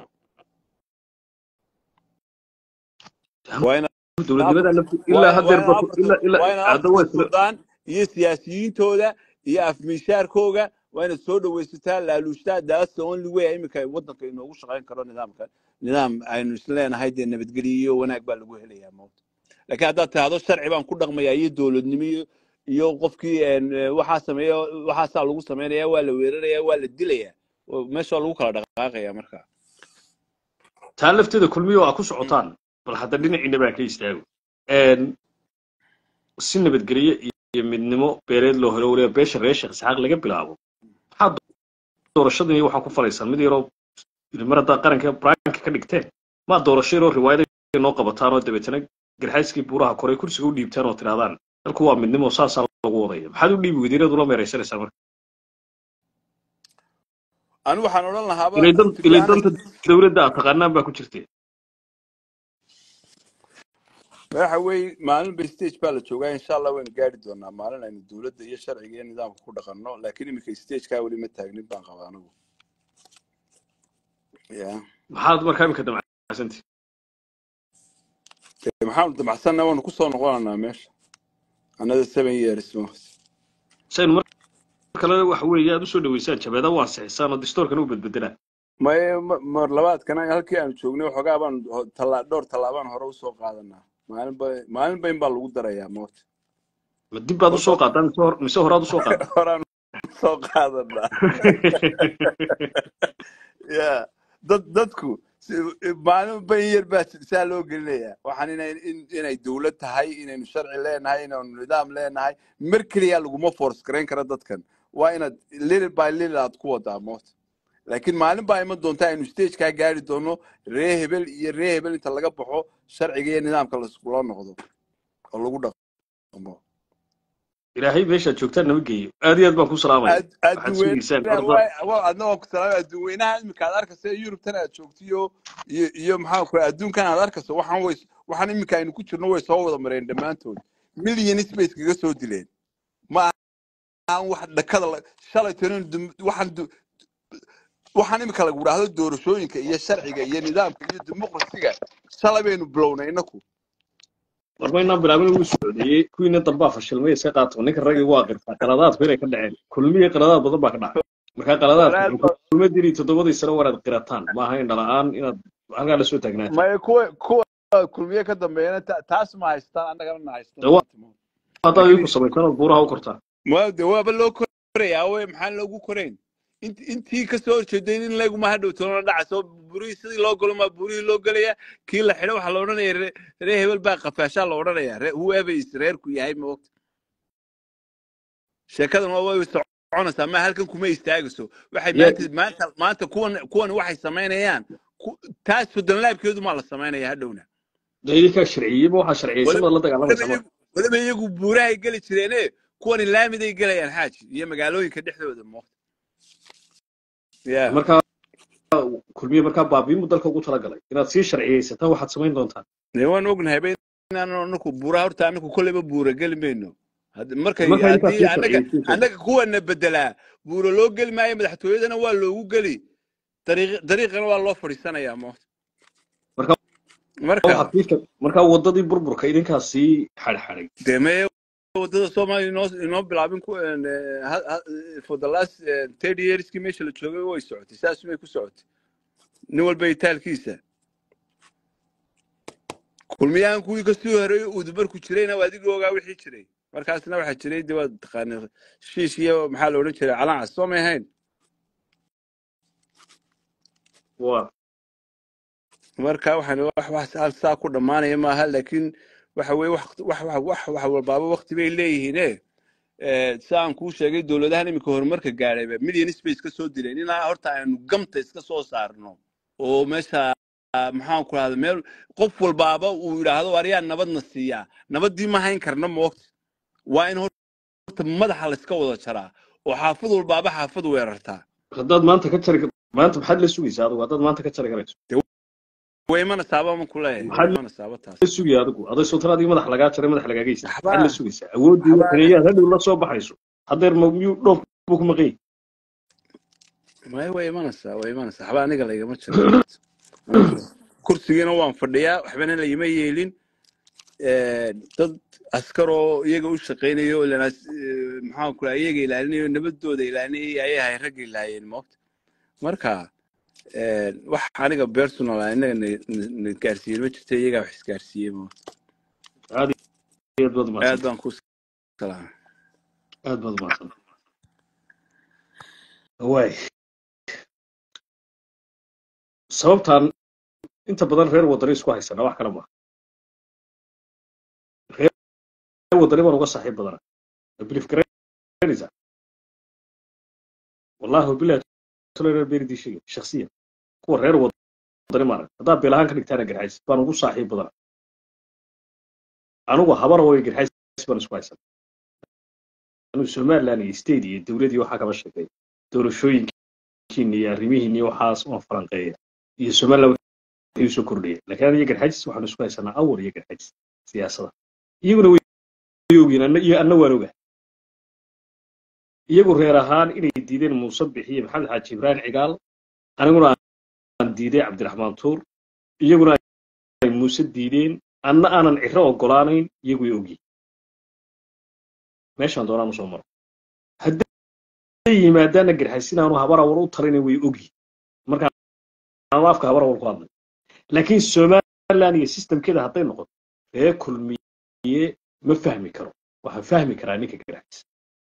waa ina dowladnimada lafti waa ilaa ina- haddeer waa ina ba afarta ilaa ilaa waa ina hadda waa afarta isla suldaan iyo siyaasiyiintooda iyo afmiishaarkooga waa inaad soo dhawaysataa laaluushtaa that's the only way iminka waddanka inoogu shaqayn karo nidaamka nidaam aynu isleenahay dee nabadgelyo iyo wanaag baa lagu helayaa moogta laakiin haddaad tidhahdo sharci baan ku dhaqmayaa iyo dowladnimo iyo iyo qofkii een, eh, waxaa sameeya waxaasaa lagu sameynaya waa la weeraraya waa la dilaya oo meesha waa lagu kala dhaqaaqaya marka taa lafteeda kulmiyo waa ku socotaan bal hadda dhinaciina baa ka istaago Een, si nabadgelyo iyo midnimo beereed loo helo waliba beesha reer sheekh isxaaq laga bilaabo maxaa doorashadan iyo waxaa ku falaysaan mid yaroo mar haddaa qaranka branka ka dhigteen maa doorasho yaroo riwaayada noo qabataan oo dabeetana garxayskii buuraha koray kursiga u dhiibtaan oo tidhahdaan dalku waa midnimo saasaa lagu wadaya maxaad u dhiibi weydiin inaad ula meeraysanaysaa marka anigu waxaan odhan lahaaba ilay dan- to be ilay honest danta dowladda aad taqaanaan baa ku jirtee waxa weeye maalin ba stage baa la joogaa insha allah waynu gaari doonaa maalin aynu dowladda iyo sharciga iyo nidaamka ku dhaqanno laakiin iminka stagekaa weli ma taagnin baan qabaa anigu ya maxaad markaa imika damacsanti Dee maxaanu damacsanna waanu kusoo noqonaynaa meesha another seven years mo saynu mar kale waxa weeye aad usoo dhaweysaan jabeeda waa sixisaan oo distoorkana u bedbedelaa maye ma- mar labaadkana halkii aanu joognay waxoogaa baan ho- talla- dhowr tallaabaan hore usoo qaadanaa maalin ba maalin ba in baa lagu darayaa moota ma dib baad usoo horta qaadaan mise hor- mise horaad usoo qaadaan horaan usoo qaadanaa ya dad dadku si- maalinba in yar baa saa loo gelinayaa waxaan inay in- inay dowlad tahay inaynu sharci leenahay inaynu nidaam leenahay mar keliya laguma force garayn kara dadkan waa inaad little by little aad ku wadaa moota laakiin maalin baa iman doonta aynu stagekaa gaari doono ree hebel iyo ree hebel inta laga baxo sharciga iyo nidaamka laiskula noqdo oo lagu dhaqmo ilaahay meeshaad joogtaan nama geeyo aad iyo aad baan ku salaamaya Ad- waxaad sugaysaan adduweynaha horta waa- waa- adna waan ku salaamay adduweynaha imika aad arkayso ee yurubtan aad joogto iyo iyo iyo maxaa ku adduunkan aad arkayso waxaan way waxaan imika aynu ku jirno way soo wada mareen dhammaantood millions bay iskaga soo dileen ma aan wax dhakada la- shalay tanin dum- waxaan du- waxaan imika lagu idhaahdo doorashooyinka iyo sharciga iyo nidaamka iyo dimuqrasiga shalay baynu bilownay inaku war maynaan bilaabin wuu socdeeyey kuwiina dambaa fashilmay iska qaato ninka raggii waa qirtaa qaladaadku inay ka dhaceen kulmiye qaladaad badan baa ka dhacay markaa qaladaadku walaal wuxuu kulma diri toddobadii sano wanaad qirataan maaha indha la-aan inaad halkaa la soo taagnaataan maya kuwa kuwa kulmiye ka dambeeyana ta- taas ma haystaan annagana na haystaan dee waa maanta mo haddaad laakiin idinku samaysan ood buuraha u kortaan waa de waaba loo korayaa we maxaan loogu korayn int intii kasoo horjeeday in laguma hadhow toona dhacayso burihii sidii loo galo maa burihii loo gelaya kii la xidho waxaa la odhanaya ree ree hebel baa qafaashaa la odhanaya ree whoever is reerku yahay ma ogta sheekadan waa way soconaysaa ma halkan kuma istaagayso waxay yaa maanta maanta maanta kuwan kuwan waxay samaynayaan ku- taas soddonlaabkeedu maa la samaynaya hadhowna dee idinkaa sharciyeyba waxaa sharciyeysan waliba baad la waliba dagaalamaysaa marka iyagu waliba iyagu buurahay geli jireene kuwani laamiday gelayaan xaaji iyo magaalooyinka dhexdooda mo ya markaa kulmiye markaa baabiinbu dalka ugu talagalay inaad sii sharciyeysataa waxaad samayn doontaa dee waan ognahay ba inaan anaku buura horta anaku kolleyba buura geli mayno Hadd- markay markaa intaad haddii sii annaga sharciyeysiin annaga kuwana bedelaa buura loo geli maayo madaxtooyadana waa loogu geli dariiq dariiqana waa loo fadhiisanayaa mo marka marka waxaad sii shar- markaa wadadii burburka idinkaa sii xadxaday dee mee wadada soomaaliya inoo inoo bilaabin ku een, eh, ha- ha- for the last eh, thirty yearskii meesha la joogay way socotay saas may ku socotay nin walba itaalkiisa kulmiyahan kuwii kasii horeeyey udubarku jirayna waa adigii ogaa wixii jiray markaasna waxaa jiray de waad taqaana shiish iyo maxaa la odhan jiray calancas soo may ahayn waa marka waxaan wax wax hal saa ku dhammaanaya maaha laakiin waxa weye wax wax wax wax wax walbaaba waqti bay leeyihiine Eh, sida aan kuu sheegay dowladahan iminka horumarka gaadhayba million space ka soo dileen ilaa horta aynu gamta iska soo saarno oo meesha maxaan ku rahda meel qof walbaaba uu yidhaahdo ariyaa nabadna siiyaa nabaddii ma hayn karna moogta waa in horta madaxa layska wada jaraa oo xaafad walbaaba xaafad weerartaa haddaad maanta ka jari maanta maxaad la sugaysaa adigu haddaad maanta ka jari karayso way imana saaba ma ku leeyahay way maxaad imana saaba taas la sugaya adigu aday sultan adiga madax lagaa jaray madax lagaaga yisa maxaad la waxbaa sugaysaa awooddii waxbaa xiniyaad hadhow la soo baxayso haddeer ma miyuu dhoof buu ku maqan yahay way way imanaysaa way imanaysaa waxba aniga laygama jiro Aniga kursigiina waan fadhiyaa waxbana lagama yeelin Eh, dad askaroo iyaga u shaqaynayo oo lana maxaan ku iyaga ilaalinayo nabadooda ilaalinayay ayay ahay ragga ilaayeen moogta marka eh, wax aniga personal ah inaga na na- na gaarsiiyey ma jirto iyagaa wax isgaarsiiyey moogta aad iyo aad baad aad umahadsan baan ku salaamay aad baad umahadsan waay sababtaan inta badan reer wadani isku haysana wax kale maaha reer wadani baan uga saaxiib badana bilif garanaysaa wallahi wabilahi tolo reer beeridii sheegay shaksiyan kuwa reer wadani maarag haddaa beelahaan ka dhigtaana garxays baan ugu saaxiib badana anugu habara way garxays baan isku haysan anugu somaliland iyo state iyo dowladii waxaa kama sheegay doorashooyinkiini iyo arrimihiini iyo waxaas waan falanqeeya iyo somaliland wixii usoo kordhaya laakiin aniga garxays waxaan isku haysanaa awal iyo garxays siyaasada iyaguna way ogyiin anna iyo anna waan oga iyagu reer ahaan inay diideen muuse bixiye maxamed xaaji ibraahim cigaal aniguna aan diiday cabdiraxmaan tuur iyaguna ay muuse diideen anna aanan ciro ogolaanayn iyagu way ogyiin meeshaan doonaan usoo maro hadday yimaadaana garxaysin aanu habarawal u talayna way ogyiin marka aanu afka habarawal ku hadlay laakiin somaliland iyo systemkeeda hadday noqoto ree kulmiye ma fahmi karo waxaan fahmi karaa ninka garxajis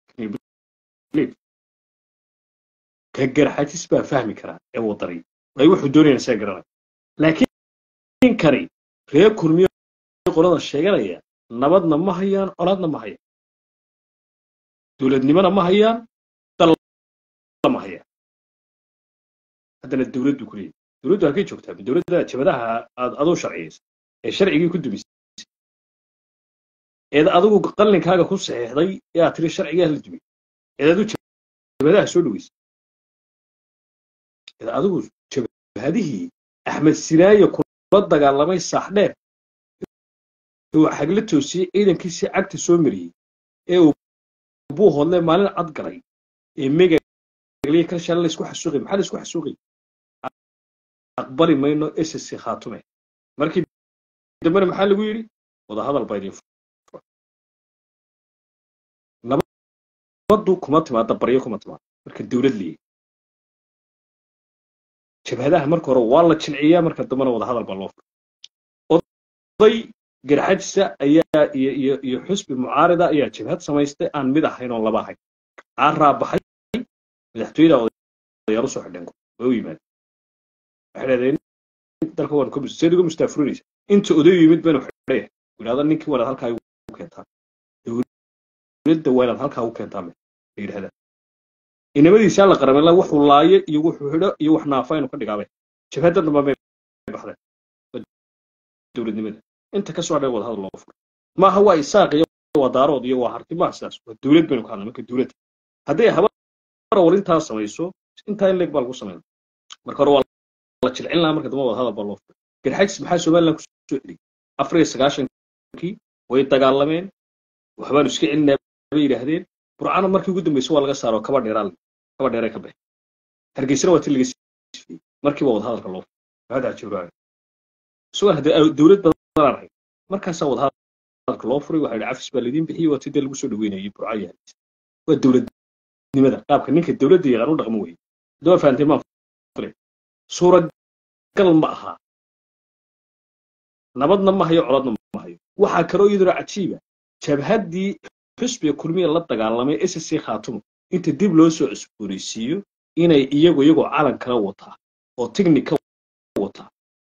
ka garxajis baa fahmi karaa ee wadani ay wuxuu doonayaan isaga garanaya laakiin kani ree kulmiye qolada sheeganaya nabadna ma hayaan colaadna ma hayaan dowladnimona ma hayaan dalla ma hayaan haddana dowladdu ku leeyahy dowladdu halkay joogtaa ma dowladda jabadaha aad aduu sharciyeysa ee sharcigii ku dumisay eed adigu qallinkaaga ku saxiixday ee aad tiri sharcigaa la dumiyey eed adigu jabadaha soo dhaweysay eed adigu jabhadihii axmed sinaaye kula dagaalamay saaxdheer uu xagla toosiyey ciidankiisii cagta soo mariyey ee uu buu hodle maalin cad galay ee megagliya kala shala laysku xasuuqay maxaa laysku xasuuqay aqbali mayno ssc khaatume markii dambena maxaa lagu yidhi wadahadal baa idin furan nabaddu kuma timaada baryo kuma timaada marka dowlad leeyahy jabhadaha marka hore waa la jilciyaa marka dambena wadahadal baa loo furay oday garxajisa ayaa iyo iyo iyo xusbi mucaarida ayaa jabhad samaystay aan mid ahayn oo laba ahayn caaraa baxay madaxtooyada odayaal usoo xidheen way u yimaadeen waxay dhahdeen dalka waan ka seed uga mustaafurinaysa inta odayu yimid baynu xidhaya yidhahda ninkii wanaad halkaa u keentaan dowladda waa inaad halkaa u keentaan bay yidhahdaan inamadiisaa la qaramela wuxuu laayo iyo wuxuu xidho iyo wax naafa inu ka dhigaabay jabhadda damba bay baxdeen dowladnimada inta ka soo hadhay wada hadal loo furo maaha waa isaaq iyo waa daarood iyo waa harti maaha sidaas waa dowlad baynu ka hadlay marka dowladda hadday habara war intaa samayso intaa in leeg baa lagu sameyn marka hore waa la jilcin lahaa marka dambe wadahadal baa loo furay garxajis maxaa somaliland kusoo celiyey afar iyo sagaashankii way dagaalameen waxbaanu iska celinaa bay yidhaahdeen burcana markii ugu dambeysay waa laga saaro kaba dheeraa kaba dheeray ka baxay hargeysana waa ti laga sifiyey markiiba wadahadalka loo furay maxamed cajibraayo isagoo haddii dowlad badan aan ahayn markaasaa wadahadalka loo furay waxaa yidhi cafis baa laydin bixiyey waa ti dee lagu soo dhaweynayay burca iyo hargeysa waa dowladnimada qaabka ninka dowladda yaqaan u dhaqmo weye haddaba fahamtay maan filay suuragal ma aha nabadna ma hayo coladna ma hayo waxaa kaloo iyaduna cajiiba jabhaddii xusbiga kulmiya la dagaalamay ssc khaatumo inta dib loo soo cusboonaysiiyo inay iyagu iyagoo calan kala wataa oo tignik ka wataa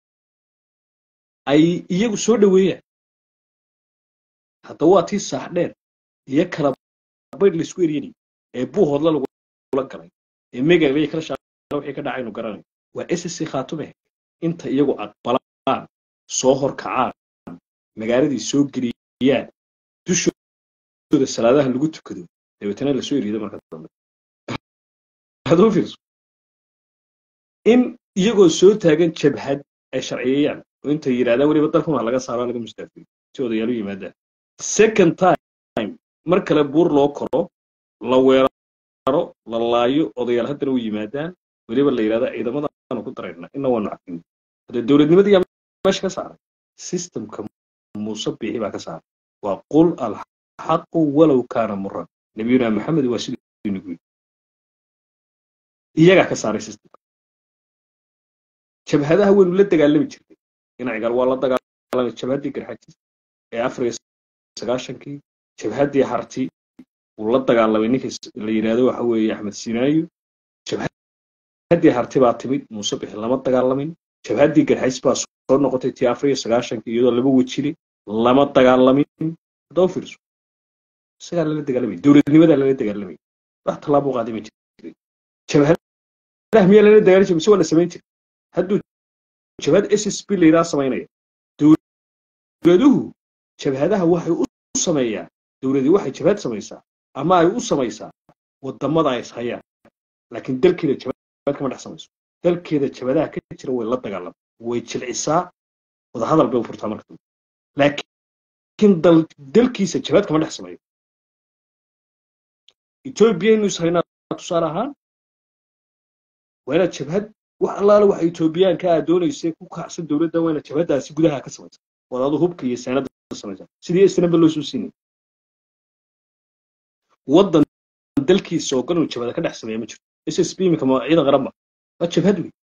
ay iyagu soo dhoweeyaan hadda waa tii saax dheer iyo kala baydh laisku eryanay ee buuhoodla lagula galay ee megalay kala shaaqala wixii ka dhacaynu garanay waa ssc khaatume inta iyagu aqbalaan soo horkacaan magaaladii soo geliyaan dushooda salaadaha lagu tukado dabeetana lasoo eriida marka dambe aduu fiirso in iyagoo soo taagan jabhad ay sharciyeeyaan oo intay yidhahdaan weliba dalkan wax laga saaro laga mustaafiyo si odayaal u yimaadaan second time mar kale buur loo koro la weeraro la laayo odayaal haddana u yimaadaan weliba la yidhahda ciidamadaanu ku darayna ina waanu cafin hadee dowladnimadii yaa meesha ka saaray systemka muuse biixi baa ka saaray waa qul alxaqu walow kaana muran nabiyuna maxamed waa siduu nagu yidhi iyagaa ka saaray systemka jabhadaha waynu la dagaalami jirnay dhinacigal waa la dagaalamay jabhaddii garxajis ee afar iyo sagaashankii jabhaddii harti uu la dagaalamay ninkii la yidhaahdo waxa weeye axmed sinaayo jabhaddii harti baa timid muuse bixi lama dagaalamin jabhaddii garxajis baa soo noqotay tii afar iyo sagaashankii iyadoo laba wejile lama dagaalamin haddaba fiirso isagaa lala dagaalamay dowladnimadaa lala dagaalamay wax tallaabo qaaday ma jirin jabhadaha miyaa lala dagaali jiray mise waa la samayn jiray hadduu jabhad s s b la yidhaha samaynaya dowladuhu jabhadaha waxay u sameeyaan dowladii waxay jabhad samaysaa ama ay u samaysaa wadamada ay ishayaan laakiin dalkeeda jabhad kama dhex samayso dalkeeda jabhadaha ka jira way la dagaalama way jilcisaa wadahadal bay u furtaa marka dambe laakiin dal dalkiisa jabhad kama dhex sameeyo etoobiya inu ishaynaa tusaale ahaan waa inaad jabhad wax allaale waxa etoobiyaanka aad doonaysay ku kacsan dowladda waa inaad jabhaddaasi gudaha ka samaysa waad adu hubka iyo saanada samaysa sidii isnaba loo soo siinay waddan dalkiisa oo gal uu jabhada ka dhex sameeya ma jirto s s b iminka ma ciidan qaran ma waa jabhad wey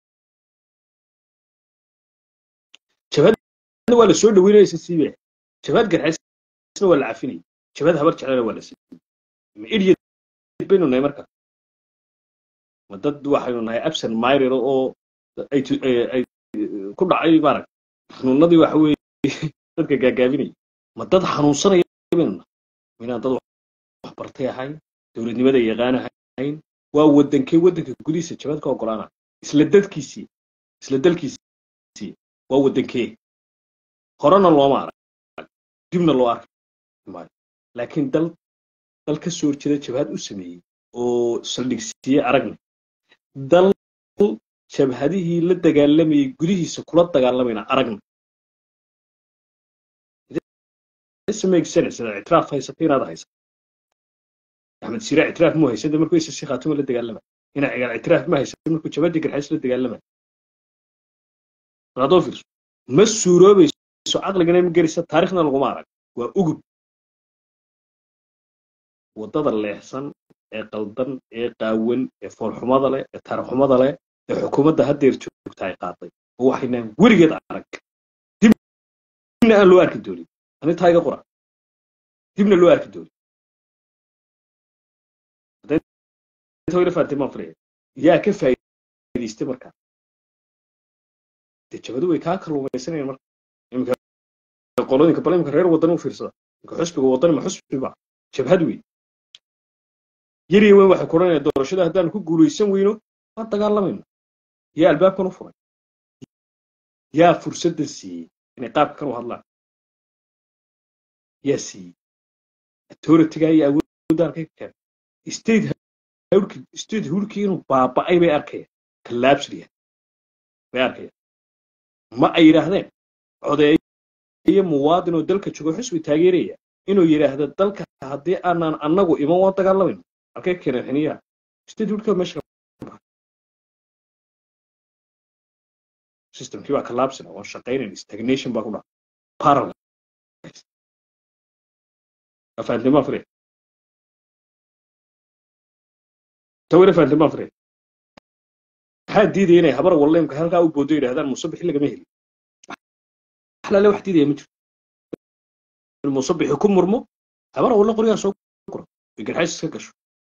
jabhadna waa la soo dhaweynaya s s b jabhad garxaysna waa la cafinaya jabhad habar jeclana waa la siiyey ma idiot baynu nahay marka ma dad waxaynu nahay absent myrer oo ay ay ku dhacay maarag xanuunadii waxa weeye dadka gaagaabinaya ma dad xanuunsanaya baynu nahay minaan dad wax bartay ahayn dowladnimada yaqaan ahayn waa wadankee wadanka gudihiisa jabad ka ogolaana isla dadkiisii isla dalkiisii waa wadankee horena looma arag dibna loo arki maayo laakiin dal dal ka soo horjeeda jabhad u sameeyey oo saldhigsiiye aragna dal jabhadihii la dagaalamayay gudihiisa kula dagaalamayna aragna sida ictiraaf haysata inaad haysa axmed sira ictiraaf muu haysada markuu isa si khaatuma la dagaalama ina cigaal ictiraaf ma haysada markuu jabhadii garxays la dagaalama adoo fiirso ma suuroobayso caqligana ma gerisa taarikhna laguma arag waa ugub waddada leexsan ee qaldan ee qaawan ee foolxumada leh ee taarixxumada leh ee xukuumadda haddeer joogta ay qaaday oo waxaynaan weligeed arag dibna aan loo arki doonin anintaa iga qora dibna loo arki doonin ila faantay maan filaya yaa ka faa'iidaystay markaa dee jabadu way kaa kalluumaysanayaan marka iminka qolooyinka bal iminka reer wadani u fiirsada iminka xusbiga wadani ma xusbi ba jabhad wey yariya weyn waxay kuranayaan doorashada haddaanu ku guulaysan weyno waan dagaalamayno yaa albaabkan u furay yaa fursadda siiyey inay qaabkan u hadlaan yaa siiyey authorityga iyo awoodda halkay ka keenay state hawrkii state hurkii inuu baaba'ay bay arkayaan collapsed bay arkayaan ma ay yidhaahdeen codeeye muwaadin oo dalka joogo xisbi taageeraya inuu yidhaahdo dalka haddii aanan annagu iman waan dagaalamayno halkee keeneen xiniyaha state hurka meesha systemkii baa collapsina waan shaqaynayn stagnation baa ku dhaca paralyze afahantimaa fure tawina fahantimaa fure maxaa diidaya inay habar walleemka halkaa u boodo yidhahdaan musabixi lagama heli xalaale wax diidaya ma jiro in musabixi ku murmo habar walle qoryaa soo guro ay garxays iska gasho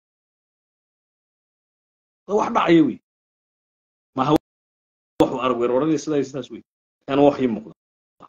wax dhacaya wey maaha waxu arag weerarada sidaa iyo sidaas wey ana wax ii muuqda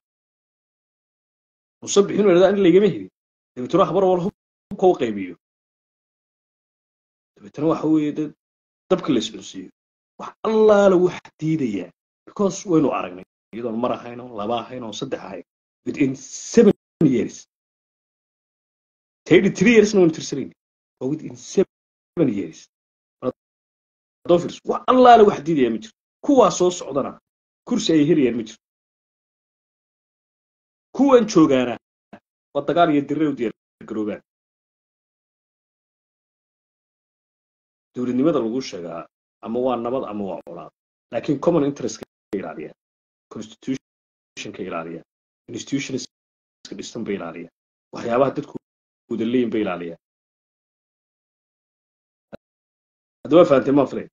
musabix inuu yidhahdaa in laygama helin dabeetana habar wal hubka u qaybiyo dabeetana waxa weeye dee dabka la iscunsiiyo wax allaala wax diidayaa because waynu aragnay iyadoon mar ahayn oo laba ahayn oo saddex ahayn within seven years thirty three yearsna waynu tirsanayna oo within seven years haddoo fiirso wax allaala wax diidayaa ma jiro kuwaa soo socdana kursi ay helayaan ma jiro kuwan joogaana waa dagaal iyo dirir u diyaargaroobaan dowladnimada lagu sheegaa ama waa nabad ama waa colaad laakiin common interest ka ilaaliya constitutionka ilaaliya institutionska dhistan ba ilaaliya waxyaabaha dadku wada leeyin ba ilaaliya haddaba fahantay maa filay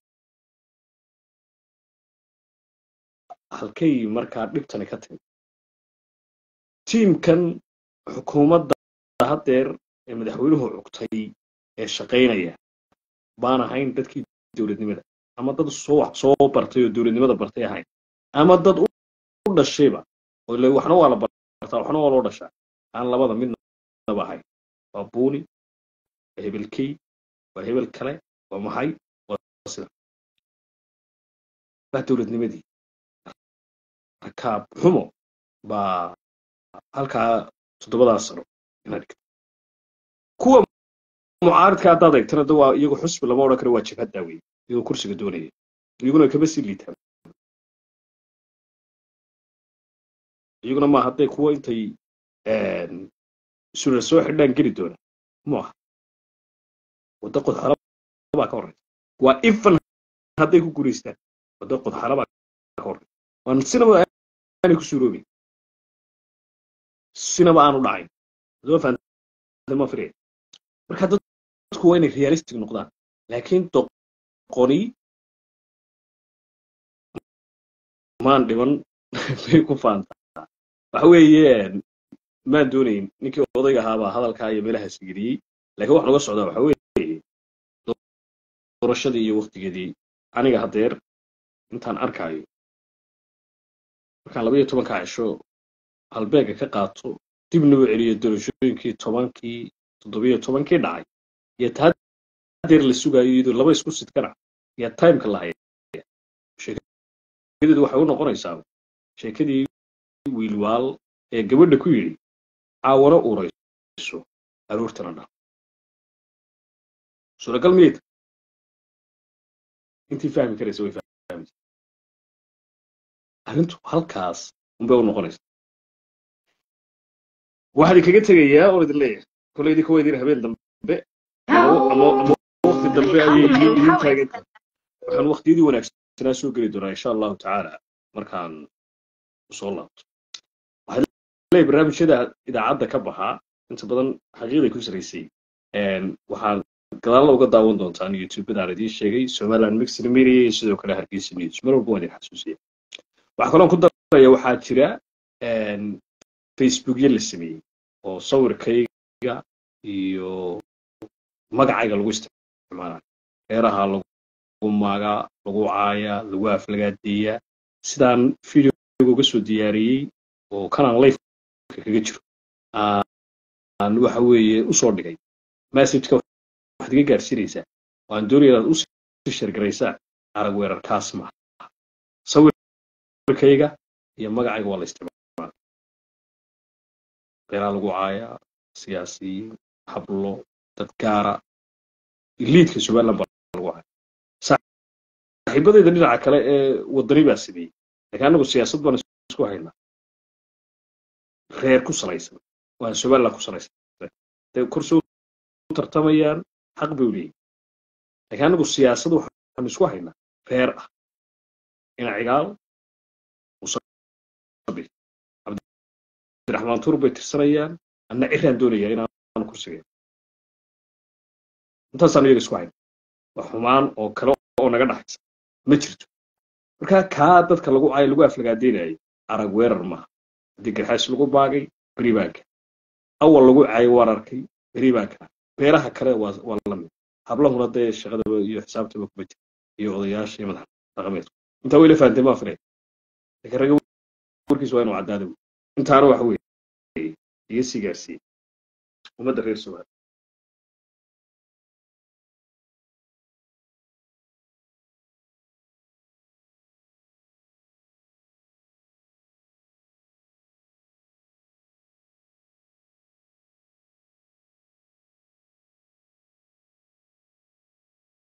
halkay markaa dhibtani ka timid tiimkan xukuumadda haddeer ee madaxweynuhu cugtay ee shaqaynaya baan ahayn dadkii dowladnimada ama dad soo wax soo bartay oo dowladnimada bartay ahayn ama dad u dhashayba oo le waxna waa la bartaa waxna waa loo dhashaa aan labada midnaba ahayn waa buuni waa hebelkey waa hebel kale waa maxay waa sida waa dowladnimadii rakaab xumo baa halkaa toddobadaas sano inaad dhigto kuwa mucaaridka haddaad eegtana da waa iyagu xusbi lama odhan karo waa jabhaddaa wey iyagoo kursiga doonaya iyaguna kama sii liitaan iyaguna ma hadday kuwa intay sura soo xidhaan geli doona mu aha wadda qodxala baa ka horeysa waa ifan hadday ku guulaystaan wadda qodxala baa ka horeysa waan sinaba aanay ku suuroobin sinaba aanu dhacayn adoo fahantima firiya marka dadku waa inay realistic noqdaan laakiin doqoni maan dhiban bay ku faantaa waxa weeye maan doonayn ninkii odayga ahaabaa hadalkaa iyo meelahaas geliyey laakiin wax noga socdaa waxa weeye doorashadii iyo waktigeedii aniga haddeer intaan arkaayo markaan laba iyo tobanka cisho halbeega ka qaato dibna u celiyo doorashooyinkii tobankii toddobiyo tobankii dhacay iyo taadeer la sugaayo iyadoo laba isku sidkana iyo timeka la haya sheekadeedu waxay u noqonaysaa sheekadii wiilwaal ee gabadha ku yidhi caawana uurayso aroortana dhal suuragal miyayta intii fahmi karaysa way fahmi arrintu halkaas unbay u noqonaysa waxaan idinkaga tegayaa oon idin leeyahay kolay idinka waa idin habeen dambe ama wakti dambe ayay idin taagan tahay waxaan waktiyadii wanaagsanaa soo geli doonaa insha allahu tacaala markaan soo laabto waxaan leeyahay barnaamijyada idaacadda ka baxaa inta badan xaqiiqday ku saraysay waxaan gadaalla uga daawan doontaan youtubedaan idiin sheegay somaliland mixed media iyo sidoo kale hargeysa news mar walba waan idin xasuusiya waxaa kaloon ku daraya waxaa jira facebookyo la sameeyey oo sawirkayga iyo magacayga lagu isticmaala reeraha lagu maagaa lagu caayaa lagu aflagaadeeyaa sidaan videoga uga soo diyaariyey oo kanaan lifeka kaga jiro aan waxa weeye usoo dhigay messageka waxaad iga gaarsiinaysaa waan doonaya inaad usii shargaraysaa arag weerarkaas maaha sawirkayga iyo magacayga waa la isticmaala reeraha lagu caayaa siyaasiyiin hablo dad gaara liidka somaliland baa lagu hayo saaxiibadayda dhinaca kale ee wadani baa sameeyey laakiin anagu siyaasad baan isku haynaa reer ku salaysan waan somaliland ku salaysan dee kursi u tartamayaan xaq bay u leeyihin laakiin anagu siyaasad waxaan isku haynaa reer ah ina cigaal musabi cabdiraxmaan tuur bay tirsanayaan anna ciraan doonayaa inaan kursiga intaasaan iyaga isku hayna wax xumaan oo kale oo naga dhaxaysa ma jirto marka kaa dadka lagu ay lagu aflagaadeynayo arag weerar maaha haddii garxays lagu baagay beri baan kaa awal lagu caayo waan arkay beri baan kaa beeraha kale waa waa la mid hablahuna dee shaqadaba iyo xisaabtaba kuma jira iyo odayaasha iyo madax dhaqameedku intaa wayla fahamtay maa filay laakiin ragga warkiisa waa inuu caddaada intaana waxa weeye iga sii gaarsiiyey ummadda reer somaali